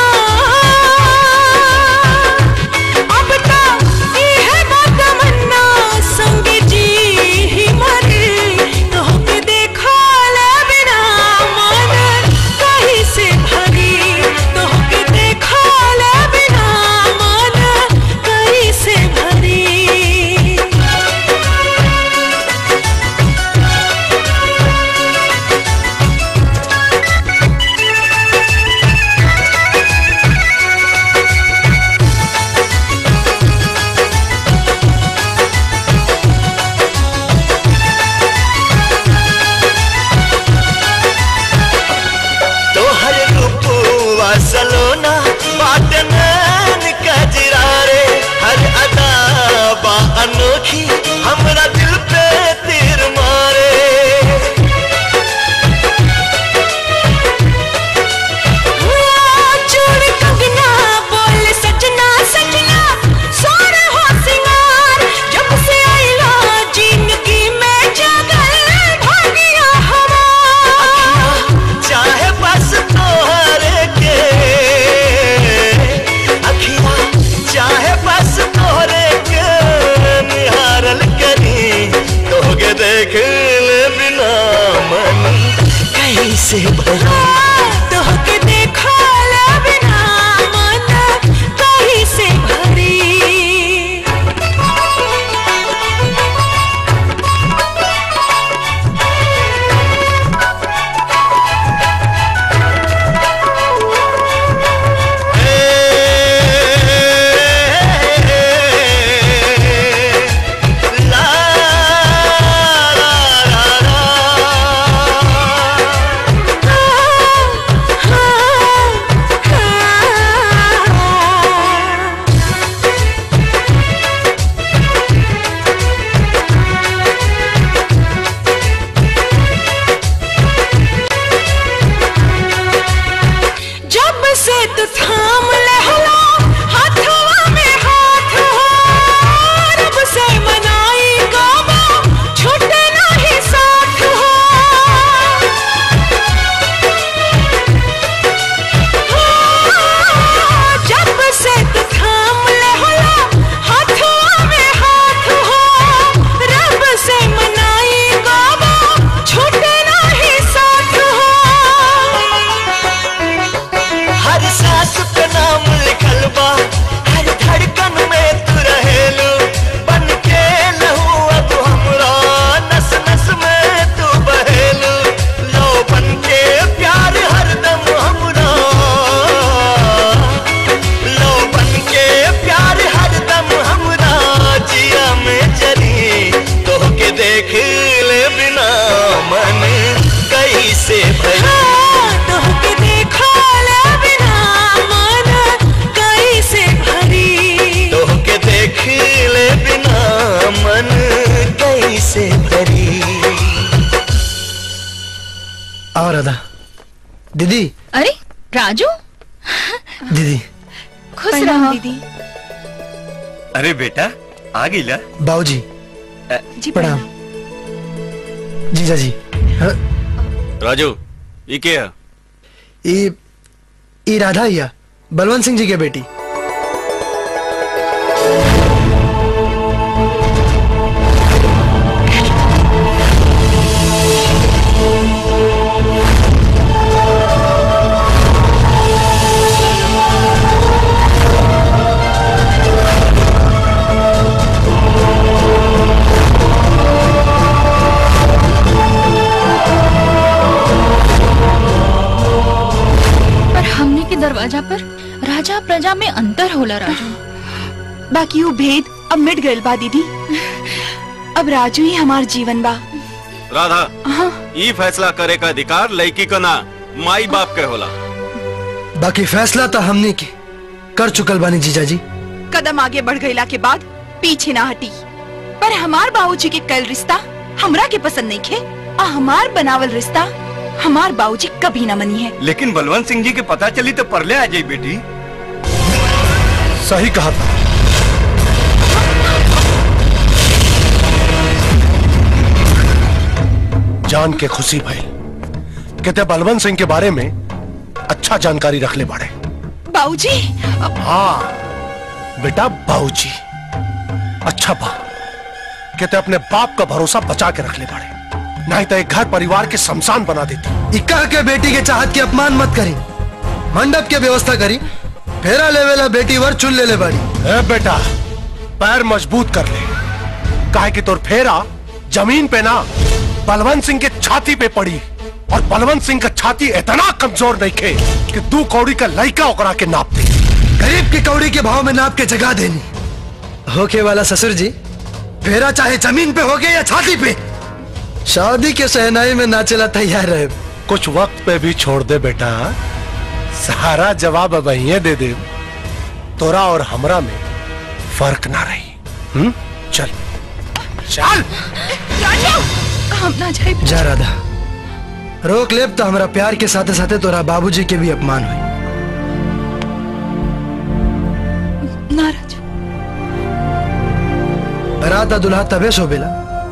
अब तो ये है बात तमन्ना संग जी ही मरे तो के देखा ले बिना मन कहीं से भरी तो के देखा ले बिना मन कहीं से भरी तोहर रूपुआ सलोना बाट नैन कजरा रे हर अदा बा अनोखी हमरा दिल पे तीर मारे चूड़ कंगना बोल सजना सजना सोर हो सिंगार जब से आइला जिंदगी में जगल भागिया हमार चाहे बस तोहरे के अखिया चाहे बस तोहरे के निहारल करी तोगे देख ले बिना मन कैसे भरी तोहके देखा ले बिना मन कहीं से भरी थाम ले हला हाथवा में हाथ हो रब से मनाई गावा छूटे नहीं साथ हो जब से तू थाम ले हला हाथवा में हाथ हो रब से मनाई गावा छूटे नहीं साथ हो हर सांस पे नाम लिखल बा हर धड़कन में तू रहेलू बन के लहू अब हमरा नस नस में तू बहेलू लो बन के प्यार हरदम हमरा लो बन के प्यार हरदम हमरा जिया में जरी तोहके देख ले बिना मन कैसे भरी तोहके देखा ले बिना मन कैसे भरी तोहके देख ले बिना मन कैसे भरी आओ राधा दीदी अरे राजू दीदी खुश रहो दीदी अरे बेटा आ गईला बाबूजी जी प्रणाम जीजा जी हाँ, राजू ये क्या है ई ई राधा हिया बलवंत सिंह जी के बेटी पर हमने के दरवाजा पर राजा प्रजा में अंतर होला राजू बाकी वो भेद अब मिट गइल बा दीदी अब राजू ही हमार जीवन बा राधा हाँ ई फैसला करे का अधिकार लड़की का ना माई बाप के होला बाकी फैसला तो हमने की कर चुकल बानी जीजा जी कदम आगे बढ़ गईला के बाद पीछे ना हटी पर हमार बाबूजी के कल रिश्ता हमरा के पसंद नहीं खे और हमार बनावल रिश्ता हमार बाबूजी कभी ना मनी है लेकिन बलवंत सिंह जी के पता चली तो परले आ जाई बेटी सही कहा था जान के खुशी भाई कहते बलवंत सिंह के बारे में अच्छा जानकारी रख ले बाड़े बाबूजी हाँ बेटा बाबूजी अच्छा बा कहते अपने बाप का भरोसा बचा के रख ले बाड़े नहीं तो एक घर परिवार के शमशान बना देती इक्का के बेटी के चाहत की अपमान मत करी मंडप के व्यवस्था करी फेरा लेवेला बेटी वर चुन ले ले बाड़ी ए बेटा पैर मजबूत कर ले काहे कि तोर फेरा जमीन पे ना बलवंत सिंह के छाती पे पड़ी और बलवंत सिंह का छाती इतना कमजोर नहीं खे कि दू कौड़ी का लड़का ओकरा के नाप दे गरीब की कौड़ी के भाव में नाप के जगा देनी होके वाला ससुर जी फेरा चाहे जमीन पे होगे या छाती पे शादी के सहनाई में नाचेला तैयार रहे कुछ वक्त पे भी छोड़ दे बेटा सारा जवाब अब यहीं दे दे तोरा और हमरा में फर्क ना रही हम्म चल चल राजू हम ना जाए जा राधा रोक लेब तो हमारा प्यार के साथे साथे तोरा बाबूजी के भी अपमान हुई ना राजू राधा दुल्हा तबे शोभेला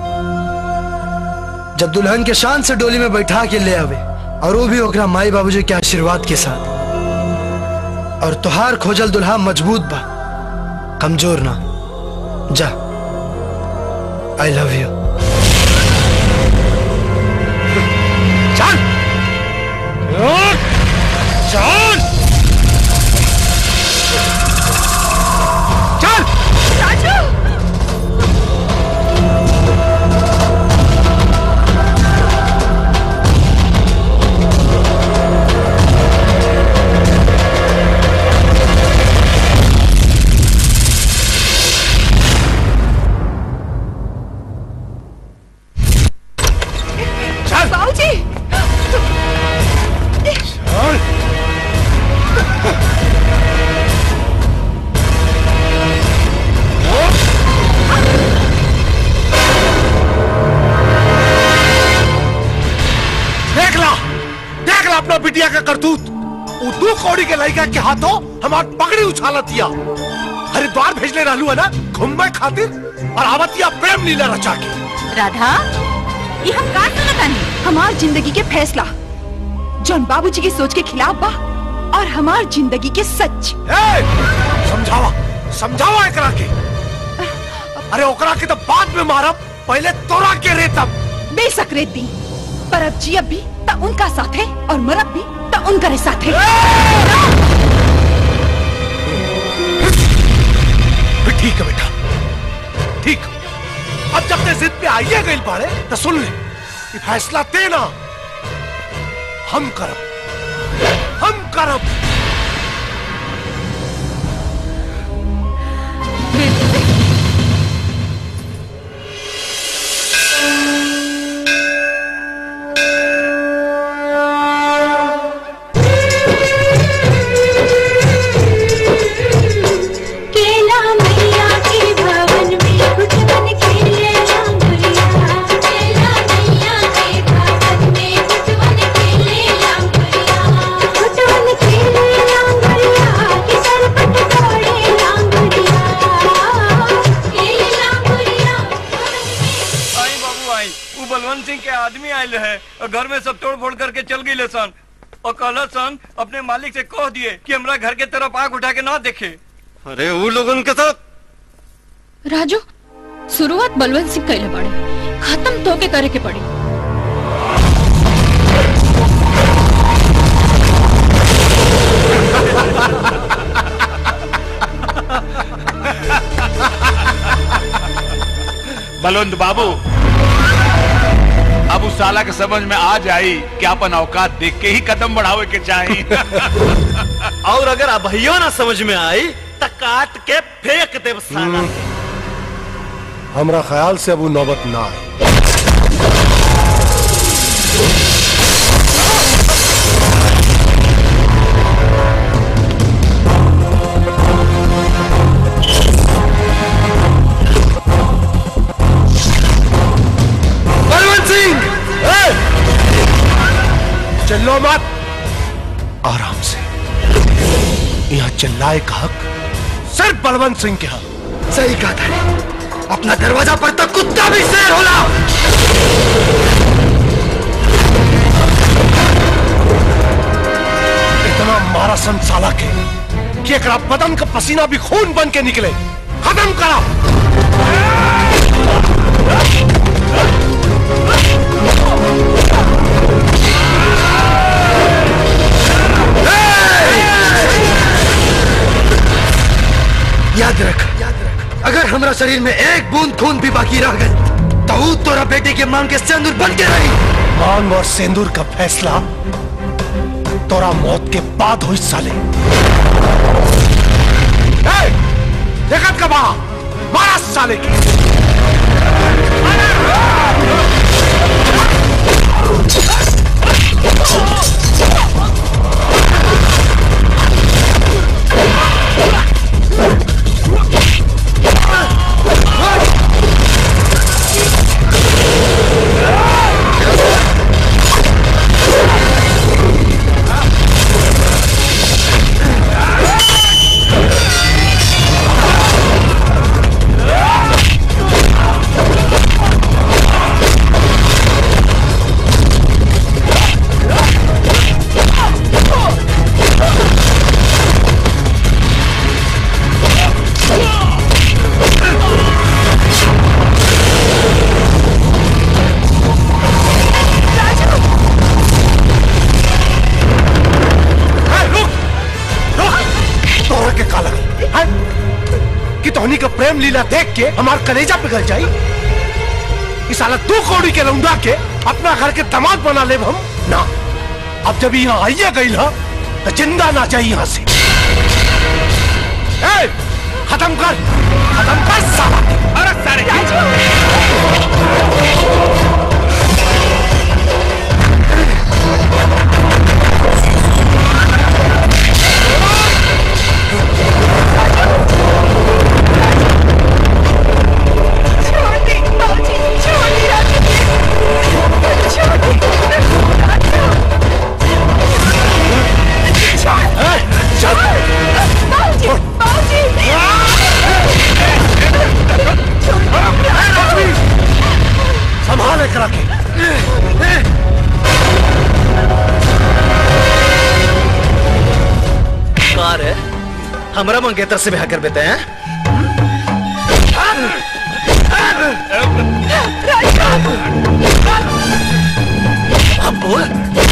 जब दुल्हन के शान से डोली में बैठा के ले आवे और वो भी ओकरा माई बाबूजी के आशीर्वाद के साथ और तुहार खोजल दुल्हा मजबूत बा कमजोर ना जा आई लव यू चल चल चल राजू चल बाबूजी चल देख ला देख ला अपना बिटिया का करतूत वो दो कौड़ी के लड़का के हाथों हमार पगड़ी उछाला दिया हरिद्वार भेजले रहलू है ना घूमने खातिर और आवतिया प्रेम लीला रचा के राधा ये हम का सुनतानी हमार जिंदगी के फैसला जौन बाबूजी की सोच के खिलाफ बा और हमार जिंदगी के सच समझावा समझावा एकरा के अरे ओकरा के तो बाद में मारब पहले तोरा के रेतब बेशक रेती पर अब जी अब भी त उनका साथ है और मरब भी त उनका साथ है ठीक है बेटा ठीक अब जब ते जिद पे आइए गई बाड़े तो सुन ले ये फैसला देना हम करब हम करब केला मैया के भवन में गुटवन खेले लांगुरिया केला मैया के भवन में गुटवन खेले लांगुरिया गुटवन खेले लांगुरिया के सर पट तोड़े लांगुरिया खेले लांगुरिया आई बाबू आई वो बलवंत सिंह के आदमी आयल है और घर में सब तोड़ फोड़ करके चल गई सन और कहला सन अपने मालिक से कह दिए कि हमरा घर के तरफ आग उठा के ना देखे अरे वो लोगन के साथ राजू शुरुआत बलवंत सिंह कैले पड़े खत्म तो के करे के पड़ी बलवंत बाबू अब उस साला के समझ में आ जाई कि अपन औकात देख के ही कदम बढ़ावे के चाहिए और अगर अभइयो ना समझ में आई तो काट के फेंक देव साला हमरा ख्याल से अब वो नौबत ना आए बलवंत सिंह चिल्लो मत आराम से यहाँ चिल्लाए का हक सिर्फ बलवंत सिंह के हक सही कहा था अपना दरवाजा पर तक कुत्ता भी शेर होला इतना मारा सन साला के कि एकरा बदन का पसीना भी खून बन के निकले खत्म करा याद रख अगर हमरा शरीर में एक बूंद खून भी बाकी रह गई तो ऊ तोरा बेटे के मांग के सिंदूर बन के रही मांग और सिंदूर का फैसला तोरा मौत के बाद हुई साले ए, देखत का बा मारा साले की तोरा के काला है कि तोहनी का प्रेम लीला देख के हमार कलेजा पिघल जाई इस साला दो कौड़ी के लौंडा के अपना घर के दामाद बना ले हम ना अब जब यहाँ आइए गई ना तो जिंदा ना चाहिए यहाँ से ए, खत्म कर खत्म कर साला अरे सारे छोड़ हमरा मंगेतर से ब्याह कर देते हैं अब बोल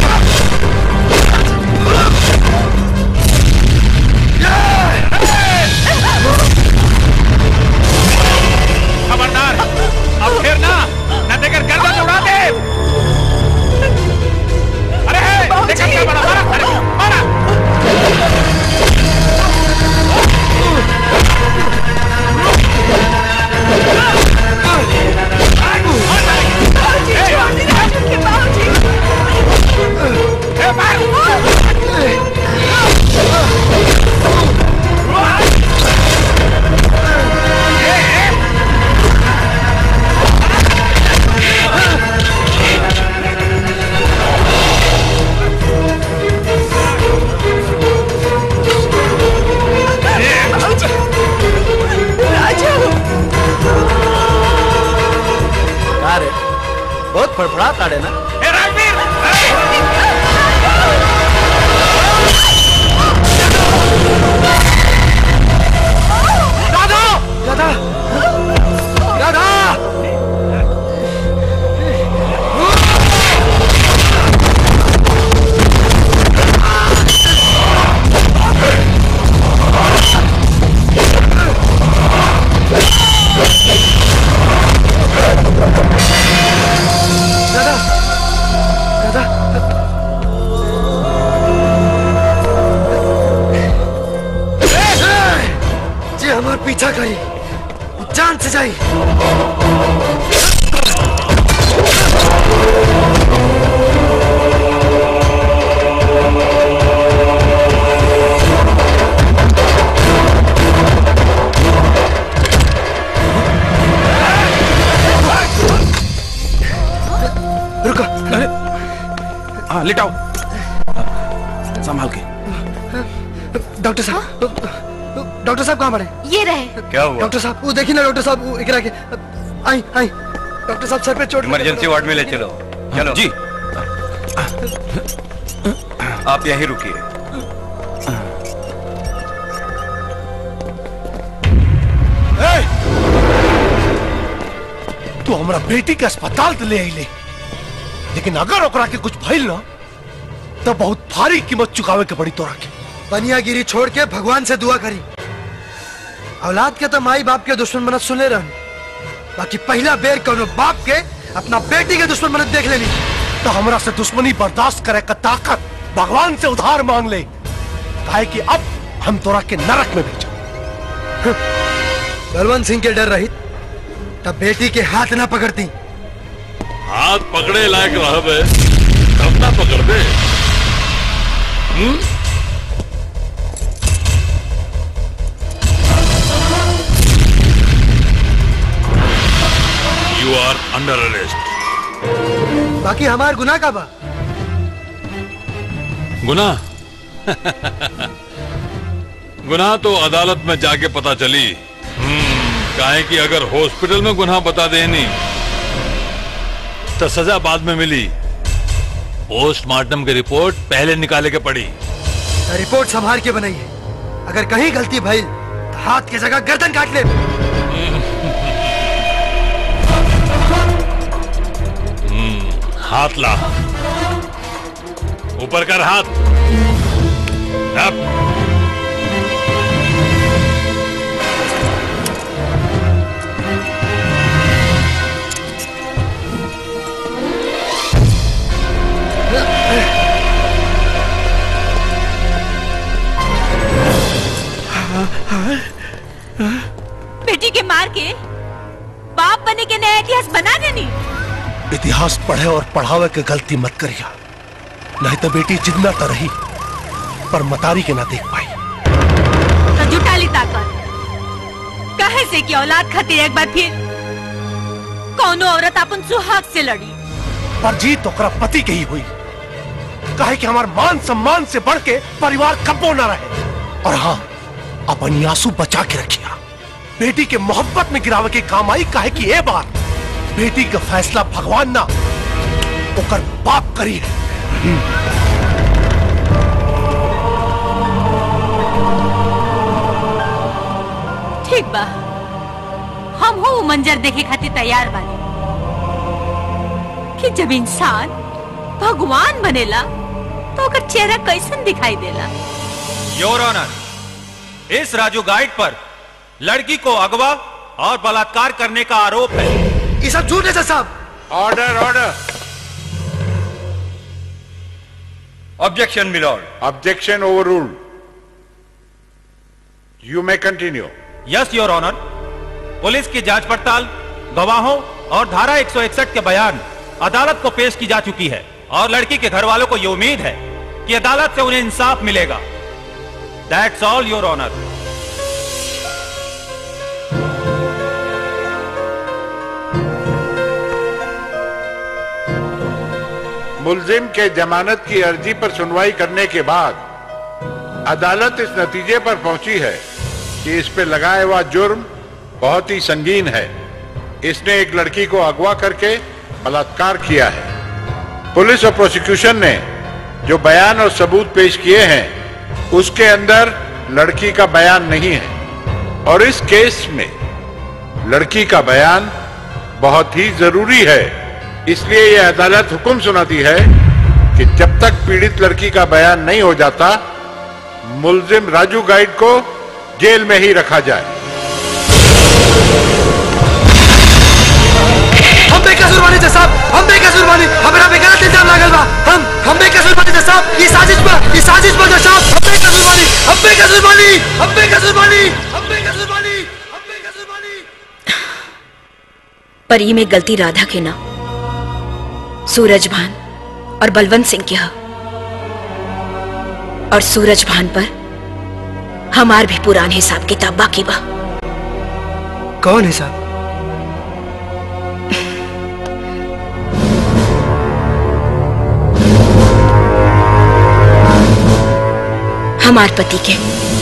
खबरदार अब फिर ना न देकर गर्दन उड़ा दे अरे है देखा क्या बड़ा मारा अरे मारा अरे बहुत फड़फड़ा ताड़े ना राधा राधा राधा राधा राधा जे हमार पीछा करी जान से जाई रुको अरे हाँ लेटाओ संभाल के डॉक्टर साहब डॉक्टर साहब कहाँ पड़े ये रहे क्या हुआ डॉक्टर साहब वो देखिए ना डॉक्टर साहब वो एकरा के आई आई डॉक्टर साहब सर पे चोट लगी। इमरजेंसी वार्ड में ले चलो चलो जी आप यहीं रुकिए तू हमरा बेटी के अस्पताल तो ले आइले लेकिन अगर ओकरा के कुछ भइल ना तो बहुत भारी कीमत चुकावे के पड़ी तोरा के बनियागिरी छोड़ के भगवान से दुआ करी औलाद के तो माई बाप के दुश्मन बनत सुने रहन बाकी पहला बेर कोनो बाप के अपना बेटी के दुश्मन बनत देख लेनी तो हमरा से दुश्मनी बर्दाश्त करे का ताकत भगवान से उधार मांग ले काहे कि अब हम तोरा के नरक में भेजो बलवंत सिंह के डर रहित तब बेटी के हाथ ना पकड़ती हाथ पकड़े लायक रहबे तब ना पकड़ दे हम्म? You are under arrest. बाकी हमार गुनाह का बा गुनाह गुनाह तो अदालत में जाके पता चली हम्म, काहे कि अगर हॉस्पिटल में गुनाह बता देनी तो सजा बाद में मिली पोस्टमार्टम की रिपोर्ट पहले निकाले के पड़ी तो रिपोर्ट संभाल के बनाइए अगर कहीं गलती भई तो हाथ की जगह गर्दन काट ले हम्म, हाथ ला ऊपर कर हाथ अब बेटी के मार के बाप बने के नया इतिहास बना देनी इतिहास पढ़े और पढ़ावे के गलती मत करिया नहीं तो बेटी जिंदा तो रही पर मतारी के ना देख पाई तो जुटा ली ताकत कहे से कि औलाद खातिर एक बार फिर कौनो औरत अपन सुहाग से लड़ी पर जीत ओकरा पति के ही हुई काहे कि हमार मान सम्मान से बढ़ के परिवार कब्बो ना रहे और हाँ अपनी आंसू बचा के रखिया बेटी के मोहब्बत में गिरावे के काम आई काहे कि ए बार बेटी का फैसला भगवान ना ओकर बाप करी है मंजर देखे खातिर तैयार बानी कि जब इंसान भगवान बनेला तो ओकर चेहरा कैसन दिखाई देला योर ऑनर इस राजू गाइड पर लड़की को अगवा और बलात्कार करने का आरोप है ये सब झूठ है जज साहब order order objection milord objection over you may continue yes your honour police की जांच पड़ताल गवाहों और धारा 161 के बयान अदालत को पेश की जा चुकी है और लड़की के घर वालों को ये उम्मीद है कि अदालत से उन्हें इंसाफ मिलेगा दैट्स ऑल योर ऑनर मुलजिम के जमानत की अर्जी पर सुनवाई करने के बाद अदालत इस नतीजे पर पहुंची है कि इस पे लगाया हुआ जुर्म बहुत ही संगीन है इसने एक लड़की को अगवा करके बलात्कार किया है पुलिस और प्रोसिक्यूशन ने जो बयान और सबूत पेश किए हैं उसके अंदर लड़की का बयान नहीं है और इस केस में लड़की का बयान बहुत ही जरूरी है इसलिए यह अदालत हुक्म सुनाती है कि जब तक पीड़ित लड़की का बयान नहीं हो जाता मुलजिम राजू गाइड को जेल में ही रखा जाए हम बेकसूर बानी जज साहब हम बेकसूर बानी हमरा पे गलत इल्जाम लागल बा हम हम बेकसूर बानी जज साहब ये साजिश बा ये साजिश बा जज साहब हम बेकसूर बानी हम बेकसूर बानी हम बेकसूर बानी हम बेकसूर बानी पर ई में गलती राधा के ना सूरज भान और बलवंत सिंह के ह और सूरज भान पर हमार भी पुरान हिसाब किताब बाकी बा कौन है साहब हमार पति के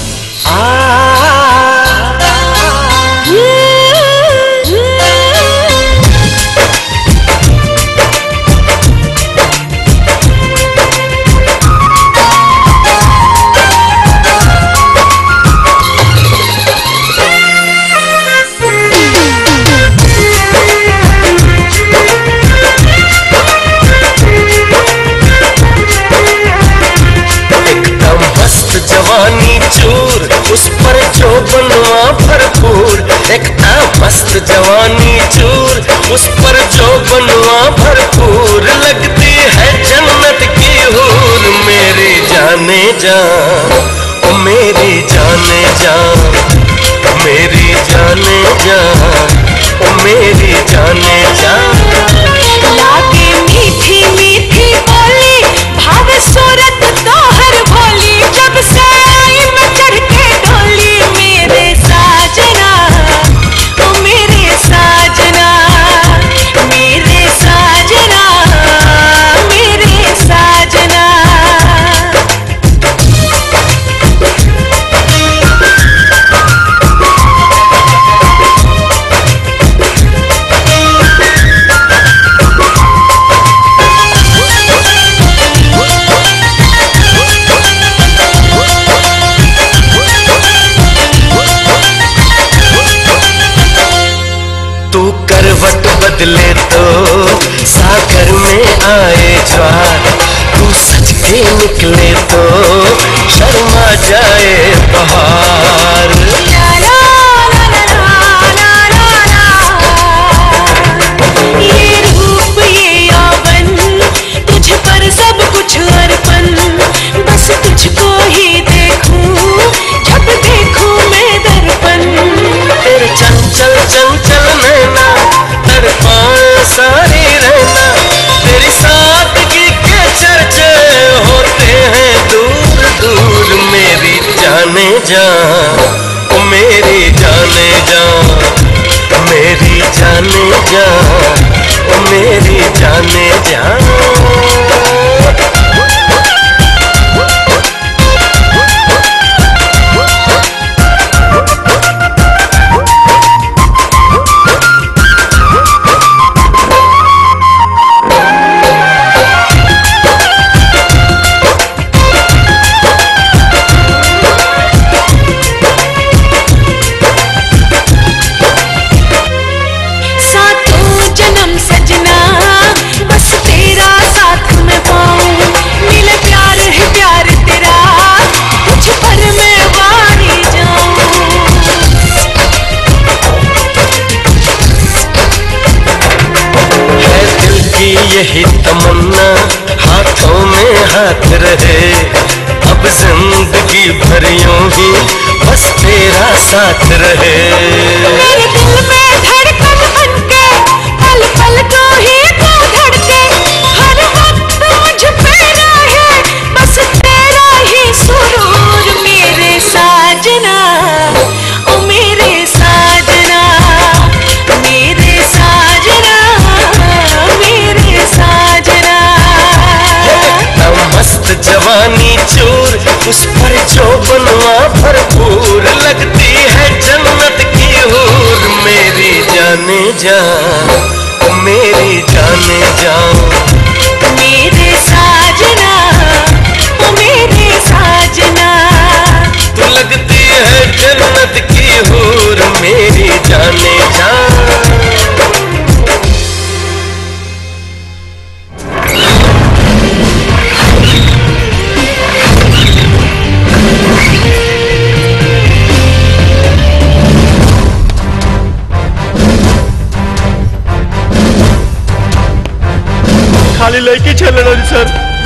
एकदम मस्त जवानी चूर उस पर जो बनवा भरपूर एकदम मस्त जवानी चूर उस पर जो बनवा भरपूर लगती है जन्नत की हूर मेरी जाने जा ओ मेरी जाने जा मेरी जाने जा ओ मेरी जाने जा लागे मीठी मीठी बोली भाव सूरत तोहर भोली जब से आई मैं चढ़ के डोली मेरे साजना ओ मेरे साजना मेरे साजना मेरे साजना तू करवट बदले तो सागर में आए ज्वार तू सच के निकले तो शर्मा जाए बहार ये रूप ये यौवन तुझ पर सब कुछ अर्पण बस तुझको ही देखूं जब देखूं मैं दर्पण तेरे चंचल चंचल नैना तड़पाए सारी रहना तेरी सादगी के चर्चे होते हैं दूर दूर मेरी जाने जा ओ मेरी जाने जा मेरी जाने जा ओ मेरी जाने जा रहे अब जिंदगी भर यूं ही बस तेरा साथ रहे मेरे दिल में धड़कन बनके पल पल तो ही तू धड़के हर वक्त मुझ पे रहे बस तेरा ही सुरूर मेरे साजना ओ मेरे साजना मेरे साजना मेरे साजना ना मस्त जवानी चोर उस पर जो बनवा भरपूर लगती है जन्नत की हूर मेरी जाने जा ओ मेरी जाने जा मेरे साजना ओ मेरे साजना तू लगती है जन्नत की हूर मेरी जाने जा खाली लड़की छेले रही सर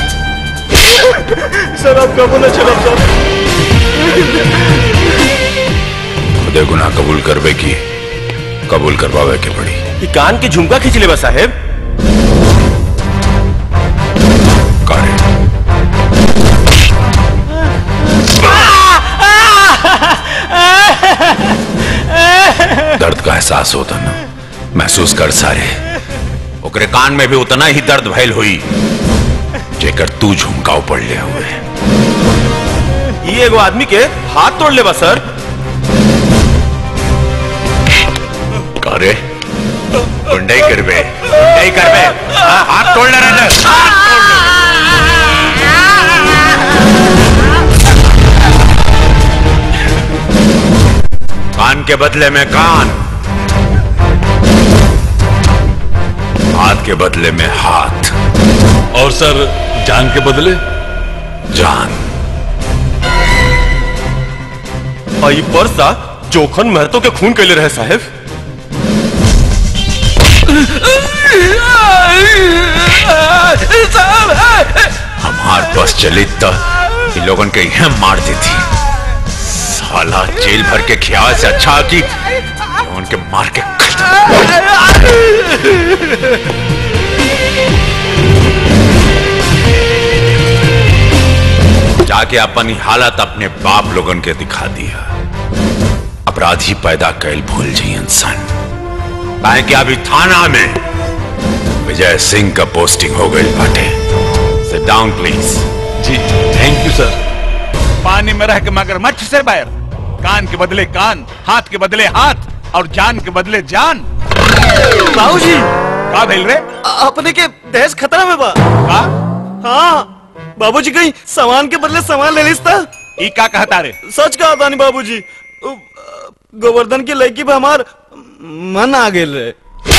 सर आप कबो न छलब सर खुदे गुनाह कबूल करबे की कबूल करवावे के पड़ी ये कान की झुमका खींच ले बा साहेब दर्द का एहसास होता ना महसूस कर सारे ओकरे कान में भी उतना ही दर्द भयल हुई जेकर तू झुमकाव पड़ ले हुए ये एगो आदमी के हाथ तोड़ ले बा सर करे गुंडई करबे गुंडई करबे हाँ, हाथ तोड़ ले रहे कान के बदले में कान हाथ के बदले में हाथ और सर जान के बदले जान और ये पर्सा जोखन महतो के खून के लिए रहे साहेब हमार बस चली तो इन लोगन के यह मार देती साला जेल भर के ख्याल से अच्छा कि उनके मार के जाके अपनी हालत अपने बाप लोगन के दिखा दिया अपराधी पैदा कैल भूल जी इंसान काहे कि अभी थाना में विजय सिंह का पोस्टिंग हो गई बाटे सिट डाउन प्लीज जी थैंक यू सर पानी में रह के मगरमच्छ से बैर कान के बदले कान हाथ के बदले हाथ और जान के बदले जान बाबूजी का भेल रे अपने के दहेज खतरा में बा का हाँ बाबूजी कहीं सामान के बदले सामान ले लिस्ता ई का कहता रे सच कहा था नहीं बाबूजी उ, गोवर्धन की लड़की पे हमार मन आ गेल रे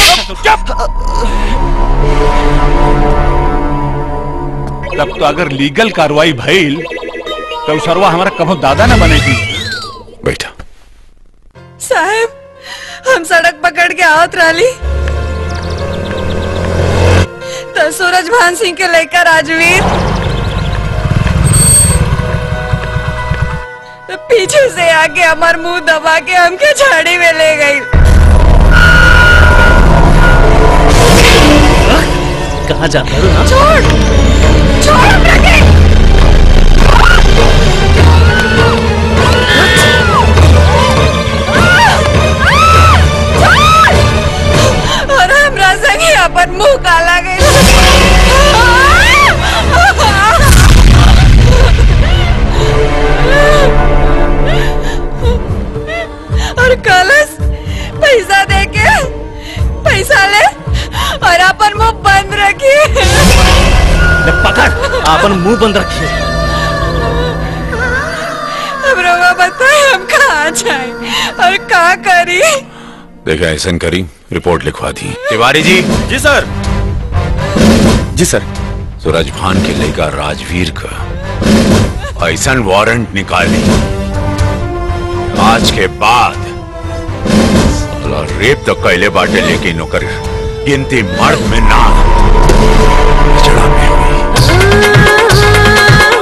तब तो अगर लीगल कार्रवाई भइल तो सरवा हमारा कभो दादा न बनेगी बैठा साहब हम सड़क पकड़ के आवत रही तो सूरज भान सिंह के लेकर राजवीर तो पीछे से आके हमार मुंह दबा के हमके झाड़ी में ले गई कहाँ जाता है छोड़ छोड़ हमरा के और हमरा संगे अपन मुंह काला गई और कलश पैसा दे के पैसा ले और अपन मुंह बंद रखी पकड़ अपन मुंह बंद रखिए अब रोगा बताए हम कहाँ जाए और कहाँ करी देखा ऐसा करी रिपोर्ट लिखवा दी तिवारी जी जी सर जी सर सूरज भान के लेगा राजवीर का ऐसा वारंट निकाली आज के बाद साला रेप तो कैले बाटे लेकिन ओकर गिनती मर्द में ना चढ़ा में हुई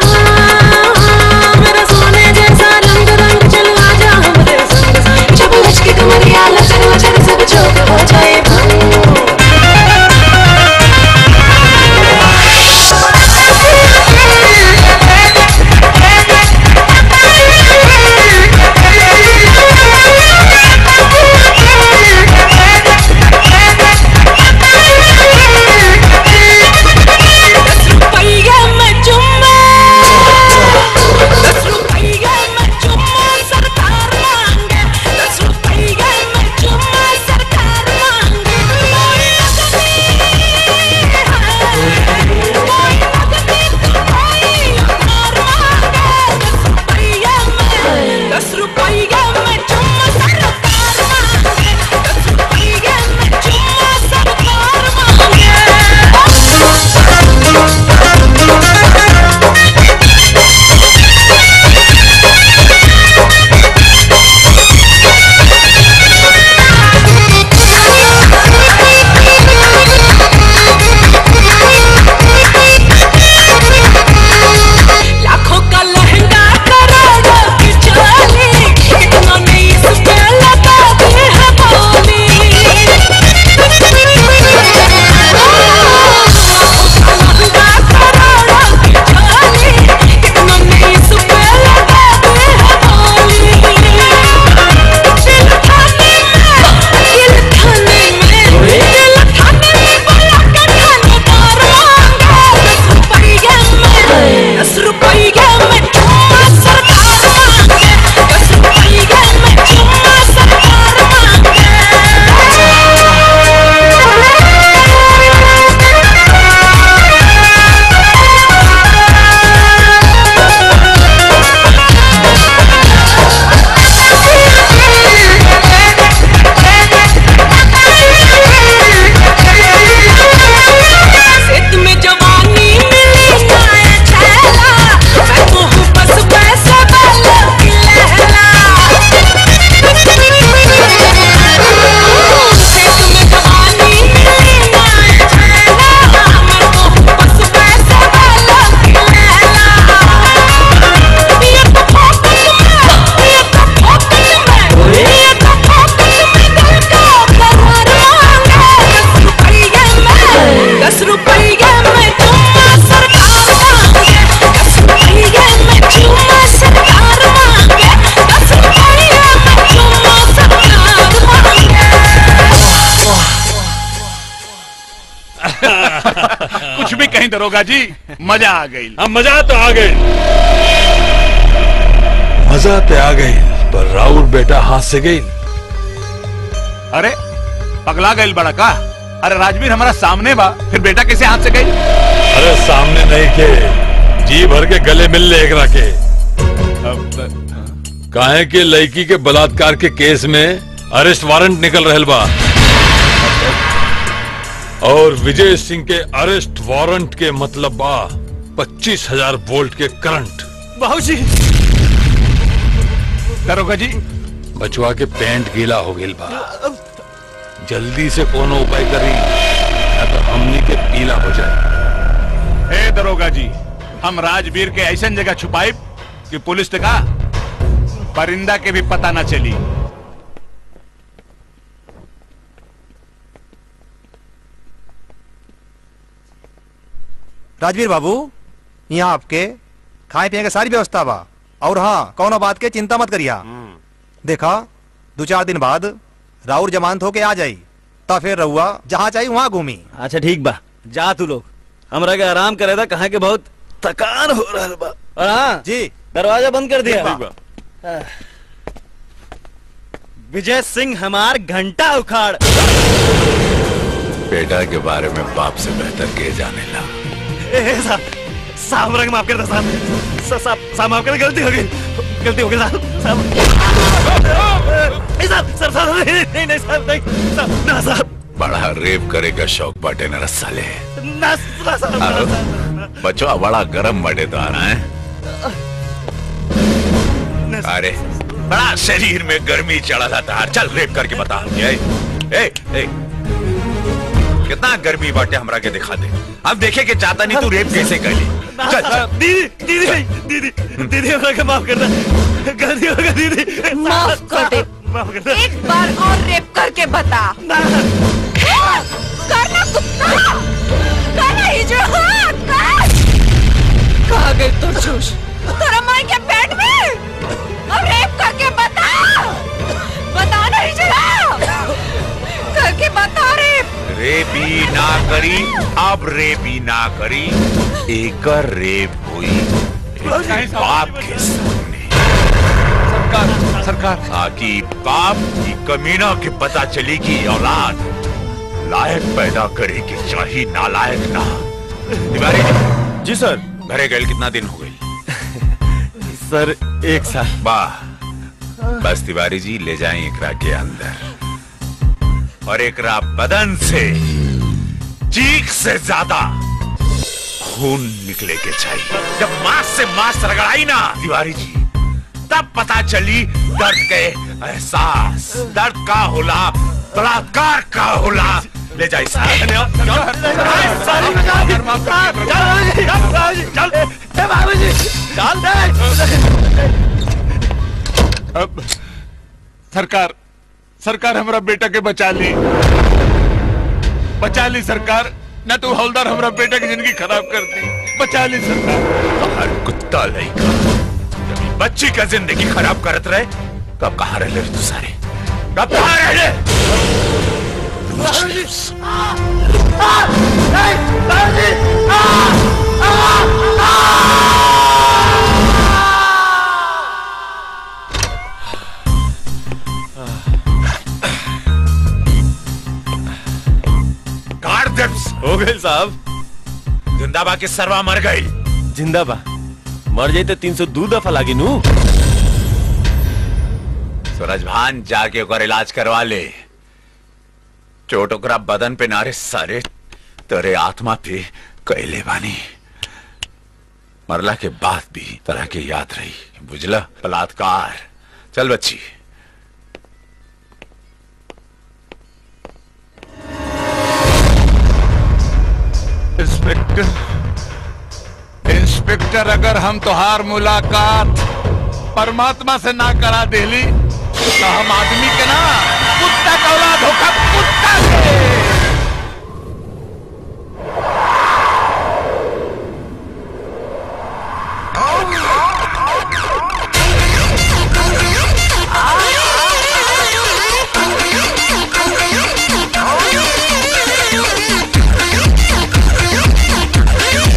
दरोगा जी मजा आ गई हम मजा तो आ गए मजा तो आ गई पर राउर बेटा हाथ से गई अरे पगला गई बड़ा का अरे राजवीर हमारा सामने बा फिर बेटा कैसे हाथ से गई अरे सामने नहीं के जी भर के गले मिल ले एक के काहे के लड़की के बलात्कार के केस में अरेस्ट वारंट निकल रहल बा और विजय सिंह के अरेस्ट वारंट के मतलब बा पच्चीस हजार वोल्ट के करंट बाबूजी दरोगा जी बचवा के पैंट गीला हो गई बा जल्दी से कोनो उपाय करी या तो हमनी के पीला हो जाए हे दरोगा जी हम राजवीर के ऐसा जगह छुपाई कि पुलिस ने कहा परिंदा के भी पता न चली राजवीर बाबू यहाँ आपके खाए पिए के सारी व्यवस्था बा और हाँ कौनो बात के चिंता मत करिया देखा दो चार दिन बाद राउर जमानत होके आ जाई ता फिर रहुआ जहाँ चाहिए वहाँ घूमी अच्छा ठीक बा जा तू लोग हमरा के आराम करे था कहा के बहुत थकान हो रहा बा और हाँ जी दरवाजा बंद कर दिया ठीक बा। आह। विजय सिंह हमार घंटा उखाड़ बेटा के बारे में बाप से बेहतर के जाने ला ए, ए, साहब साहब रंग माफ कर दे साहब सा- साहब साहब माफ कर दे, गलती हो गई गलती हो गई साहब साहब नहीं साहब सर साहब नहीं नहीं नहीं साहब नहीं साहब ना साहब बड़ा रेप करे का शौक बाटे न साले ना ना साहब ना, आरो, साहब बचवा बड़ा गरम बटे तो आना है अरे बड़ा शरीर में गर्मी चढ़ा था चल रेप करके बता ए, ए, ए, कितना गर्मी बाटे हमरा के दिखा दे अब देखे के चाहता नहीं तू रेप कैसे कर ली ना, चल चल साहब, दीदी दीदी नहीं दीदी दीदी हमरा के माफ कर दे गलती हो गई दीदी माफ कर दे माफ कर दे एक बार और रेप करके बता करना कुत्ता करना ही जो हाथ कर कहाँ गई तो जोश तेरा माई के पेट में अब रेप करके बता बता नहीं चला करके बता रेप रेपी ना करी अब रेपी ना करी एकर रेप हुई एक बाप के सामने सरकार सरकार ताकि बाप की कमीना के पता चली कि औलाद लायक पैदा करे की चाहिए नालायक ना तिवारी जी जी सर घरे गए कितना दिन हो गए सर एक साल वाह बस तिवारी जी ले जाएं एकरा के अंदर और एकरा बदन से चीख से ज्यादा खून निकले के चाहिए जब मांस से मांस रगड़ाई ना तिवारी जी तब पता चली दर्द के एहसास दर्द का होला बलात्कार का होला ले जाए अब सरकार सरकार हमारा बेटा के बचा ली बचा ली सरकार न तो हवलदार हमारा बेटा की जिंदगी खराब कर दी बचा ली सरकार हर कुत्ता लड़का जब ये बच्ची का जिंदगी खराब करत रहे कब कहाँ रह ले तू सारे कब कहाँ रह ले काट दे हो गए साहब जिंदाबा के सरवा मर गई जिंदा बा मर जाई तो तीन सौ दो दफा लागी नू सूरज भान जाके ओकर इलाज करवा ले चोट ओकरा बदन पे नारे सारे तेरे आत्मा पे कैले बानी मरला के बाद भी तरह के याद रही बुझला बलात्कार चल बच्ची इंस्पेक्टर इंस्पेक्टर अगर हम तोहार मुलाकात परमात्मा से ना करा देली तो हम आदमी के ना कुत्ता का औलाद होकर कुत्ता के Oh,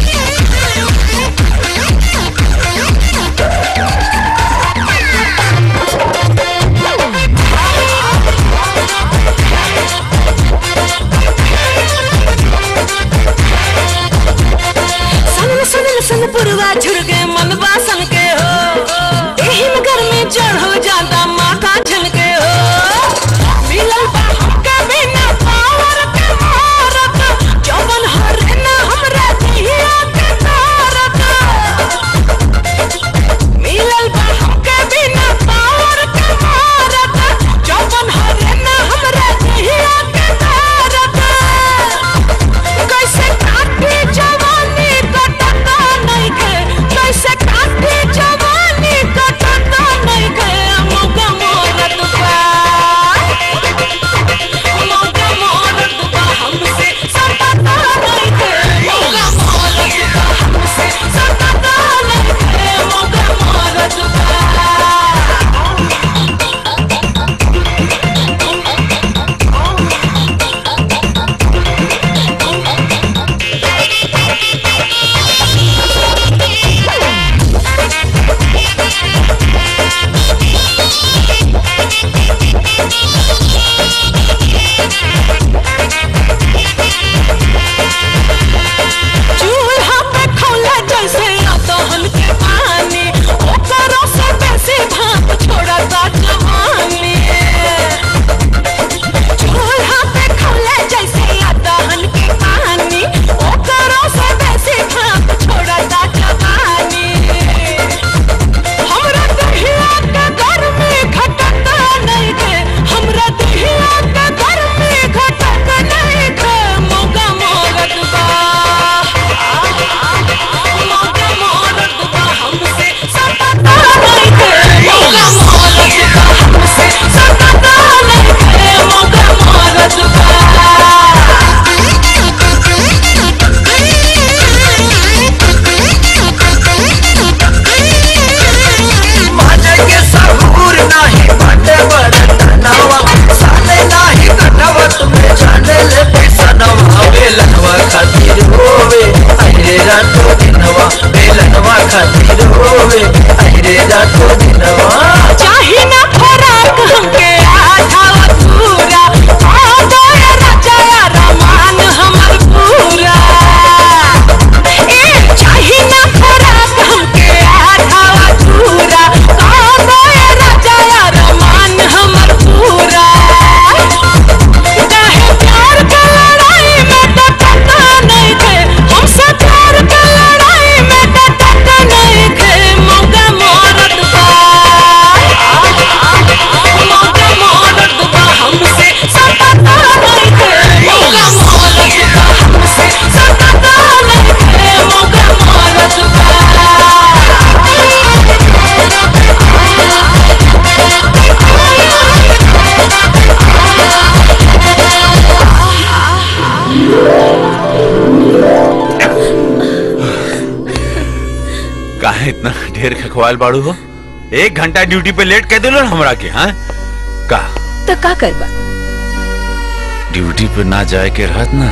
आयल बाड़ू हो एक घंटा ड्यूटी पे लेट कह दिलो ना हमरा के हाँ का तो का करबा ड्यूटी पे ना जाए के रहत ना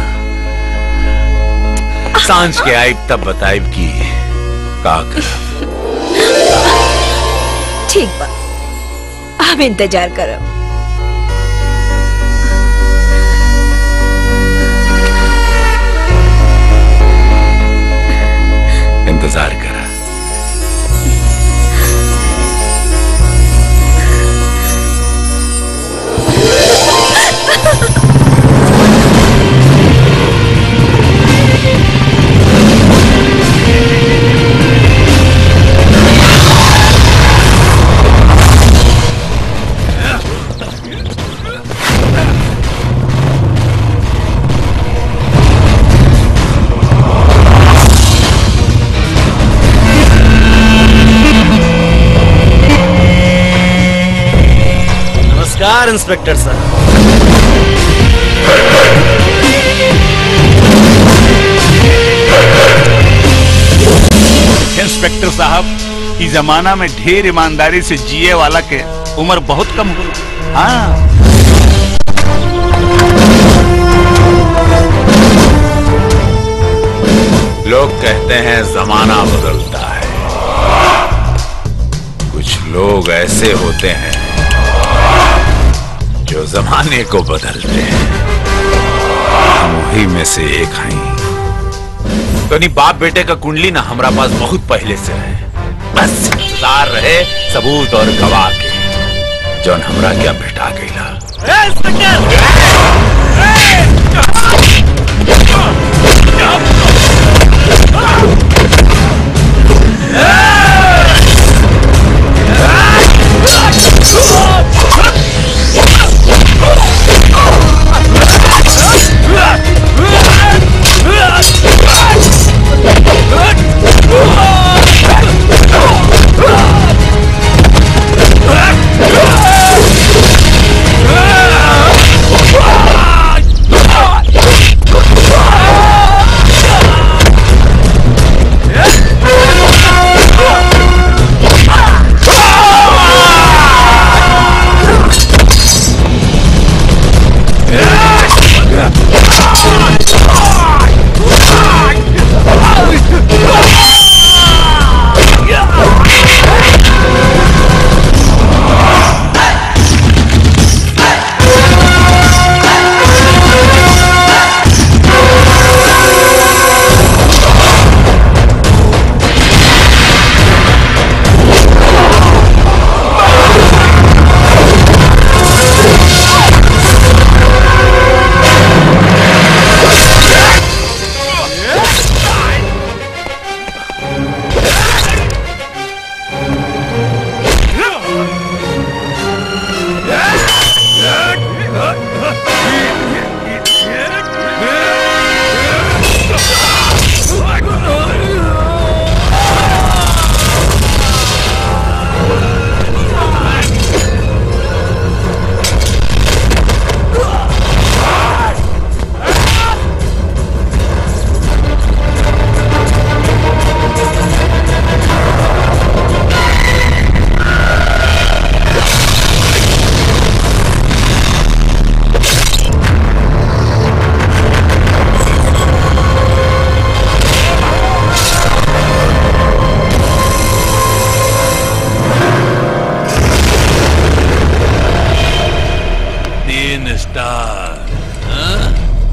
सांझ के आइब तब बताइब की का कर ठीक बा हम इंतजार करब इंतजार करा नमस्कार इंस्पेक्टर साहब इंस्पेक्टर साहब इस जमाना में ढेर ईमानदारी से जिए वाला के उम्र बहुत कम हो हाँ लोग कहते हैं जमाना बदलता है कुछ लोग ऐसे होते हैं जो जमाने को बदलते हैं हम वही में से एक हैं तो नहीं बाप बेटे का कुंडली ना हमारा पास बहुत पहले से है बस इंतजार रहे सबूत और गवाह के जौन हमरा क्या बेटा गईला तीन स्टार हाँ?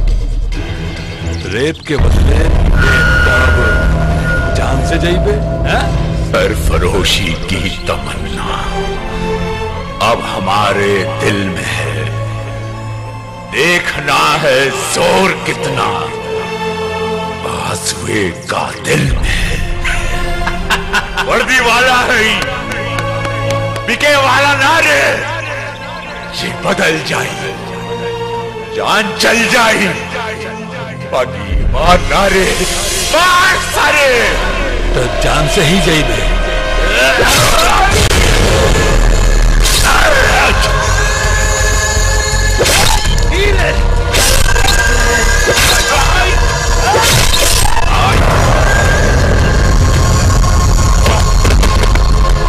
रेत के बदले तब जान से जाइबे हाँ? सरफरोशी की तमन्ना अब हमारे दिल में है देखना है जोर कितना बाजुए का दिल में है वर्दी वाला है बिके वाला ना रे ये बदल जाए जान चल जाए बाकी मार ना रे मार सारे तो जान से ही जाइबे Hey!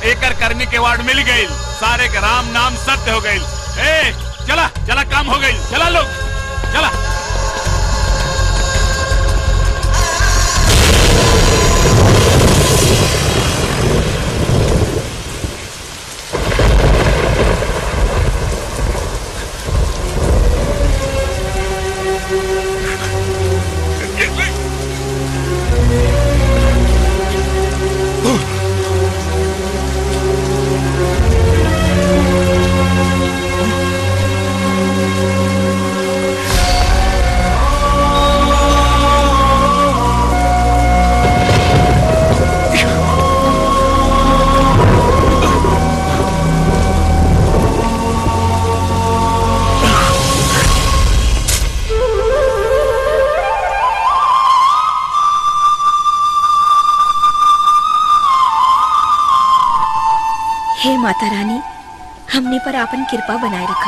एकर करने के वार्ड मिल गई सारे के राम नाम सत्य हो गई ए चला चला काम हो गई चला लोग चला हे माता रानी हमने पर आपन कृपा बनाए रखा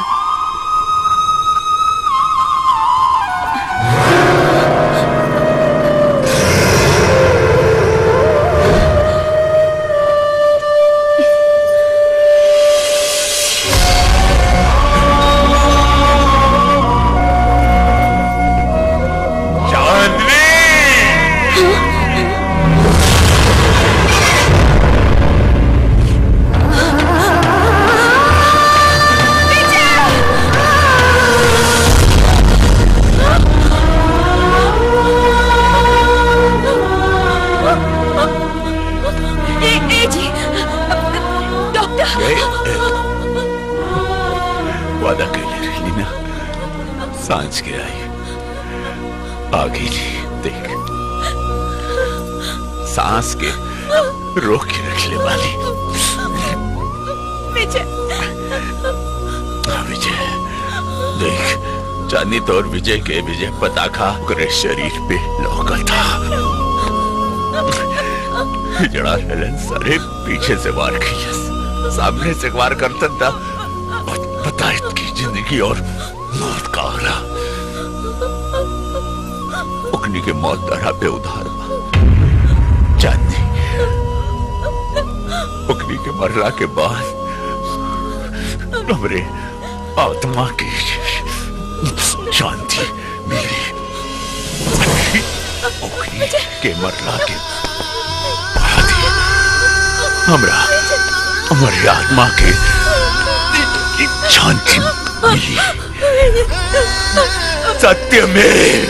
ए, ए जी डॉक्टर वादा कैले रही ना सांझ के आई आ गई देख सांस के रोक के रख ले वाली विजय हाँ, विजय देख चांदी तो और विजय के विजय पताखा करे शरीर पे लौका था जड़ा हेलन सारे पीछे से वार की सामने से वार करता था पता की जिंदगी और मौत का आरा उकनी के मौत दरा पे उधार बा। चांदी उकनी के मरला के बाद हमरे आत्मा की शांति मिली उकनी के मरला के बाद ही हमरा हमारी आत्मा के शांति मिली सत्य में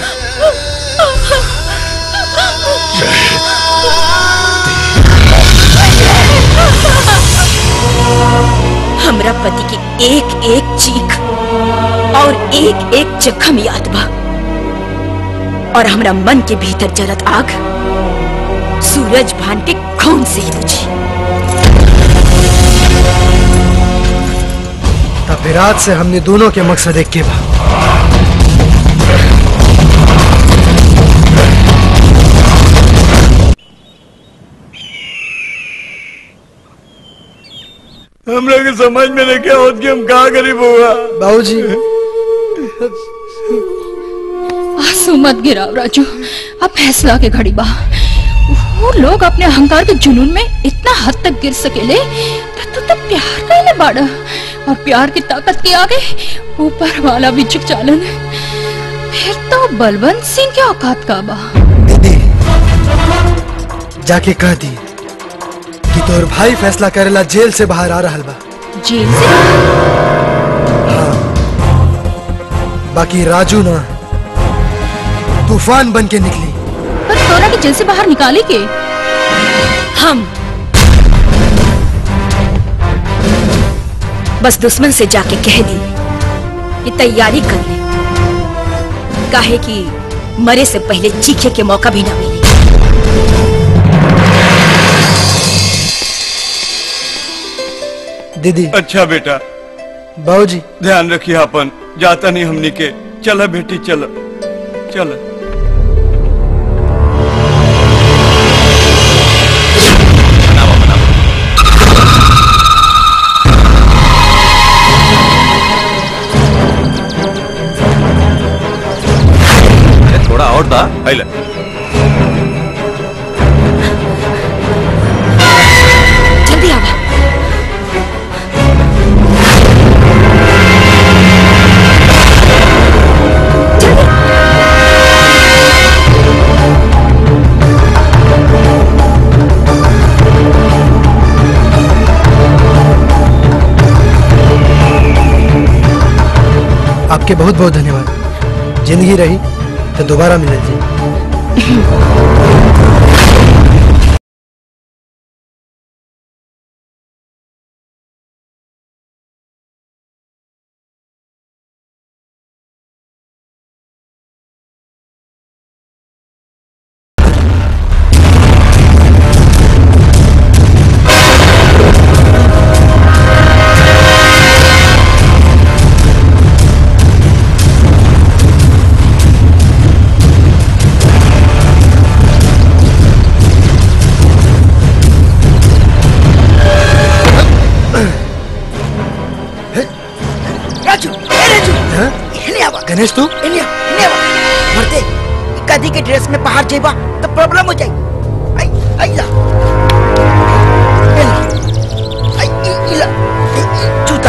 हमरा पति की एक एक चीख और एक एक जख्म याद बा और हमरा मन के भीतर जलत आग सूरज भान के खून से ही बुझी तब विराट से हमने दोनों के मकसद एक के बा हम लोग समझ में नहीं क्या होत कि हम कहाँ गरीब हुआ बाबूजी आंसू मत गिराओ राजू अब फैसला के घड़ी बा वो लोग अपने अहंकार के जुनून में इतना हद तक गिर सकेले तो तू तो प्यार कैले बाड़ा और प्यार की ताकत के आगे ऊपर वाला भी झुक चालन फिर तो बलवंत सिंह के औकात का बा जाके कह दी कि तोर भाई फैसला करेला जेल से बाहर आ रहा बा जेल से बाकी राजू ना तूफान बन के निकली पर तोरा के जेल से बाहर निकाली के हम बस दुश्मन से जाके कह दी कि तैयारी कर ले काहे कि मरे से पहले चीखे के मौका भी ना मिले दीदी अच्छा बेटा बाबूजी ध्यान रखिए अपन जाता नहीं हमनी के चला बेटी चल चल थोड़ा और दा आइला जल्दी आवा आपके बहुत बहुत धन्यवाद जिंदगी रही तो दोबारा मिले जी राजू ए राजू इन्हें आवा गणेश तू इन्हें आ, इन्हें आवा मरते कदी के ड्रेस में बाहर जेबा तो प्रॉब्लम हो जाई आई आई ला ए ला, आई ई- ई ला, ई- ई, जूता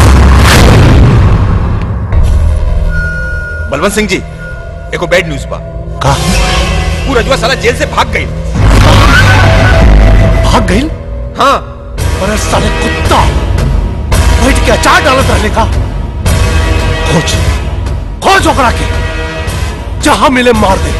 बलवंत सिंह जी एको बैड न्यूज बा का वो रजुआ साला जेल से भाग गई भाग गई हाँ अरे साले कुत्ता बैठ के अचार डालत रहने का खोज खोज ओकरा के जहां मिले मार दे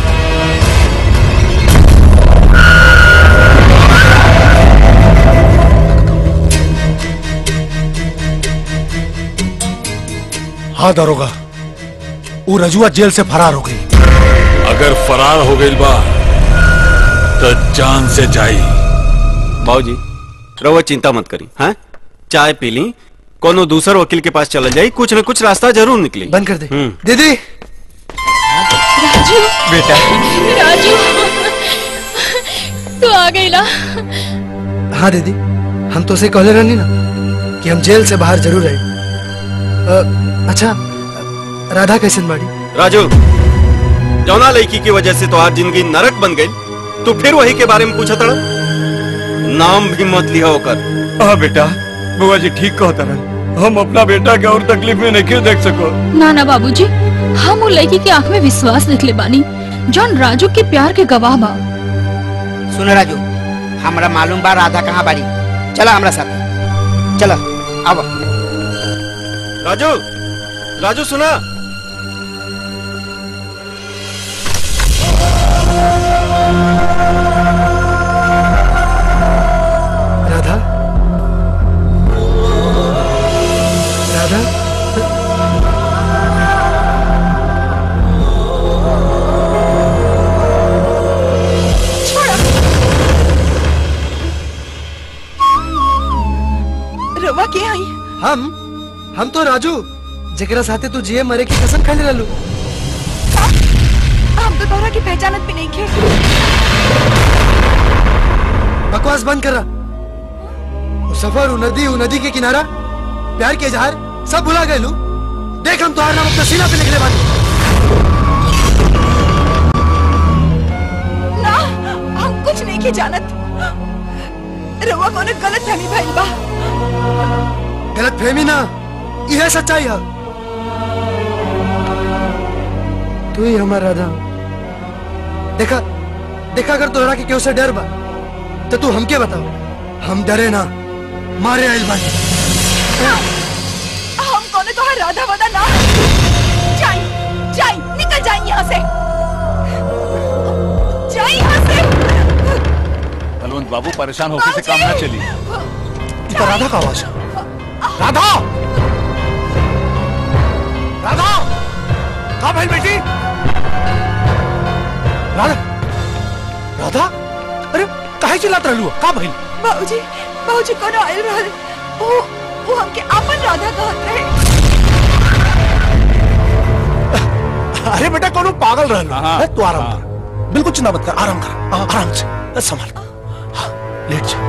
हाँ दरोगा वो रजुआ जेल से फरार हो गई अगर फरार हो गई बा तो जान से जाई बाबूजी रहुआ चिंता मत करी हाँ चाय पी ली कोनो दूसर वकील के पास चल जाई कुछ न कुछ रास्ता जरूर निकली बंद कर दे हम्म दीदी राजू बेटा राजू तू आ गई ना हाँ दीदी हम तो उसे कहले रहनी ना कि हम जेल से बाहर जरूर आए अ, अच्छा राधा कैसन बाड़ी राजू जौना लड़की की वजह से तो आज जिंदगी नरक बन गई तो फिर वही के बारे में पूछा तड़ा नाम भी मत लिया होकर हाँ बेटा बुआ जी ठीक कहता रहा हम अपना बेटा के और तकलीफ में नहीं क्यों देख सको ना ना बाबूजी हम वो लड़की की आंख में विश्वास देख ले बानी जौन राजू के प्यार के गवाह बा सुन राजू हमरा मालूम बा राधा कहाँ बाड़ी चला हमरा साथ चला आवा राजू राजू सुना राधा राधा रवा के आई हम हम तो राजू जेकरा साथे तू जिए मरे की कसम खाने रहलू हम तो तोहरा की पहचानत भी नहीं खे बकवास बंद कर रहा वो सफर वो नदी वो नदी के किनारा प्यार के इजहार सब भुला गए लू देख हम तुम्हारा नाम अपना सीना पे लिखने वाले ना हम कुछ नहीं के जानत रवा कोनो गलत फहमी भइल बा गलत फहमी ना यह सच्चाई है तू ही हमारा राधा देखा देखा अगर तोहरा के क्यों से डर बा तो तू हमके बताओ हम डरे ना मारे आइल बानी हम कोनो तोहर राधा वादा ना जाई जाई निकल जाई यहाँ से जाई यहाँ से बलवंत बाबू परेशान होकर से काम ना चली ये तो राधा का आवाज है राधा राधा कहा भाई बेटी राधा राधा अरे काहे चिल्लात रहलू का भाई बाबूजी बाबूजी कोनो आइल रहल वो वो हमके आपन राधा कहत रहे अरे बेटा कोनो पागल रहलू है तू आराम कर बिल्कुल चिंता मत कर आराम कर आ- आराम से बस संभाल हाँ, लेट जा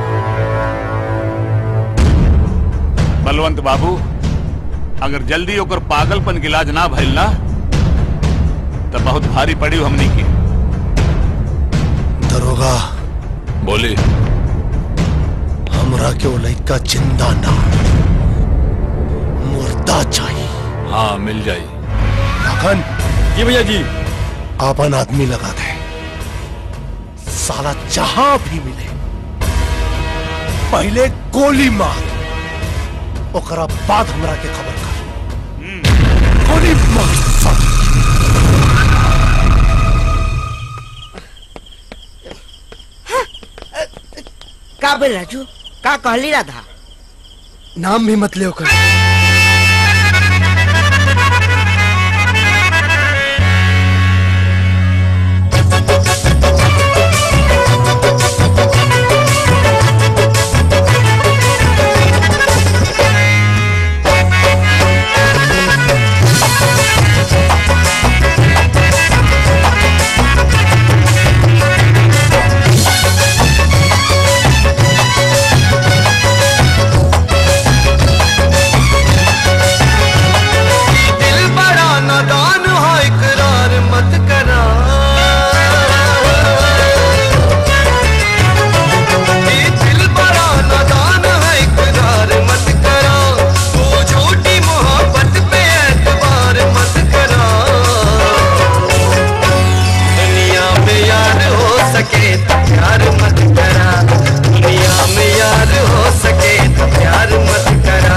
बलवंत बाबू अगर जल्दी ओकर पागलपन के इलाज ना भइल ना तो बहुत भारी पड़ी हमनी की दरोगा बोली हमरा के वो लड़का जिंदा ना मुर्दा चाहिए हाँ मिल जाई लखन जी भैया जी आपन आदमी लगा दे साला जहां भी मिले पहले गोली मार ओकरा बाद हमरा के खबर कर गोली मार का बोल राजू का कहली राधा नाम भी मत ले ओकर दिल बड़ा नादान है इकरार मत करा ये दिल बड़ा नादान है इकरार मत करा तू झूठी मोहब्बत पे एतबार मत करा दुनिया में यार हो सके तो प्यार मत करा दुनिया में यार हो सके तो प्यार मत करा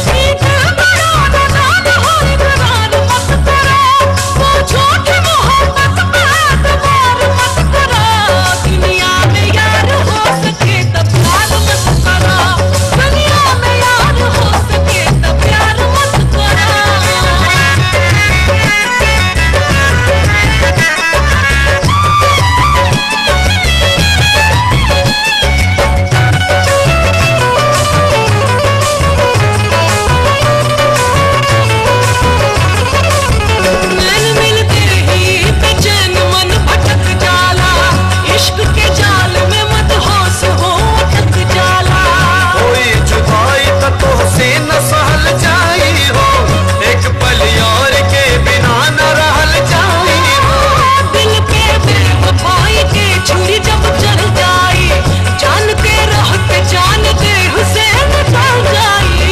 नैन मिलते ही बेचैन मन भटक जाला इश्क के जाल में मत होश हो अटक जाला कोई जुदाई तो तुझसे न सहल जाई हो एक पल यार के बिना न रहल जाई हो दिल के बेवफाई के छुरी जब चल जाई जान के रहते जान दे हुसैन चल जाई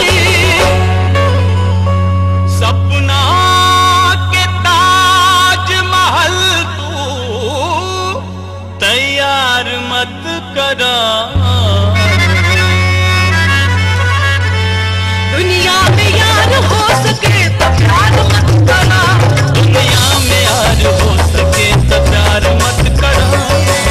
सपना के ताज महल तू तैयार मत करा दुनिया में यार हो सके तो प्यार मत करा दुनिया में यार हो सके तो प्यार मत करा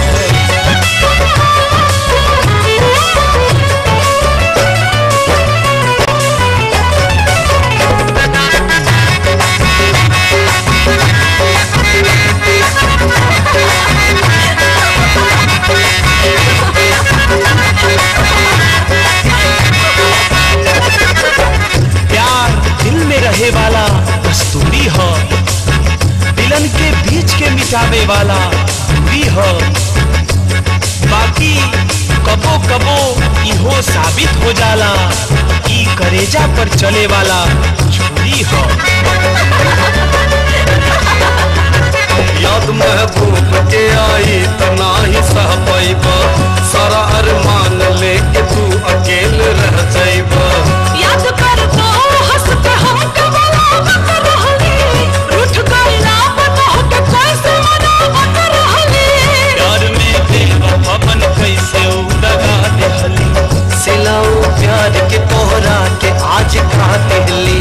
प्यार दिल में रहे वाला कस्तूरी हो दिलन के बीच के मिटावे वाला दूरी हो बाकी कबो कबो इहो साबित हो जाला ई करेजा पर चले वाला छुरी हो याद महबूब के आई त नाही सह पैब सारा अरमान लेके तू अकेल रह जाइब याद कर तो हंस के हम कबलावत रहली रूठ गइला बता के कैसे मनावत रहली प्यार में बेवफापन कैसे उड़गा देहली सिलाऊ प्यार के तोहरा के आज खा देहली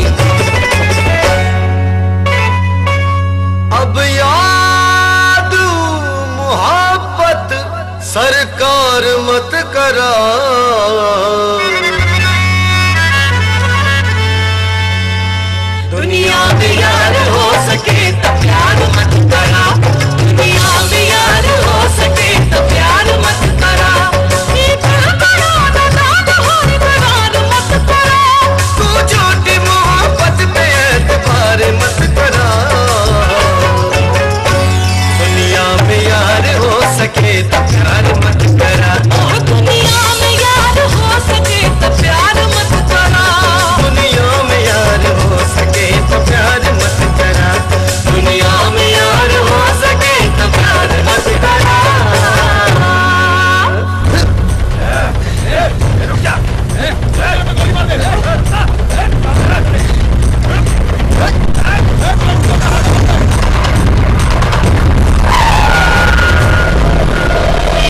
अब याद मोहब्बत सरकार मत करा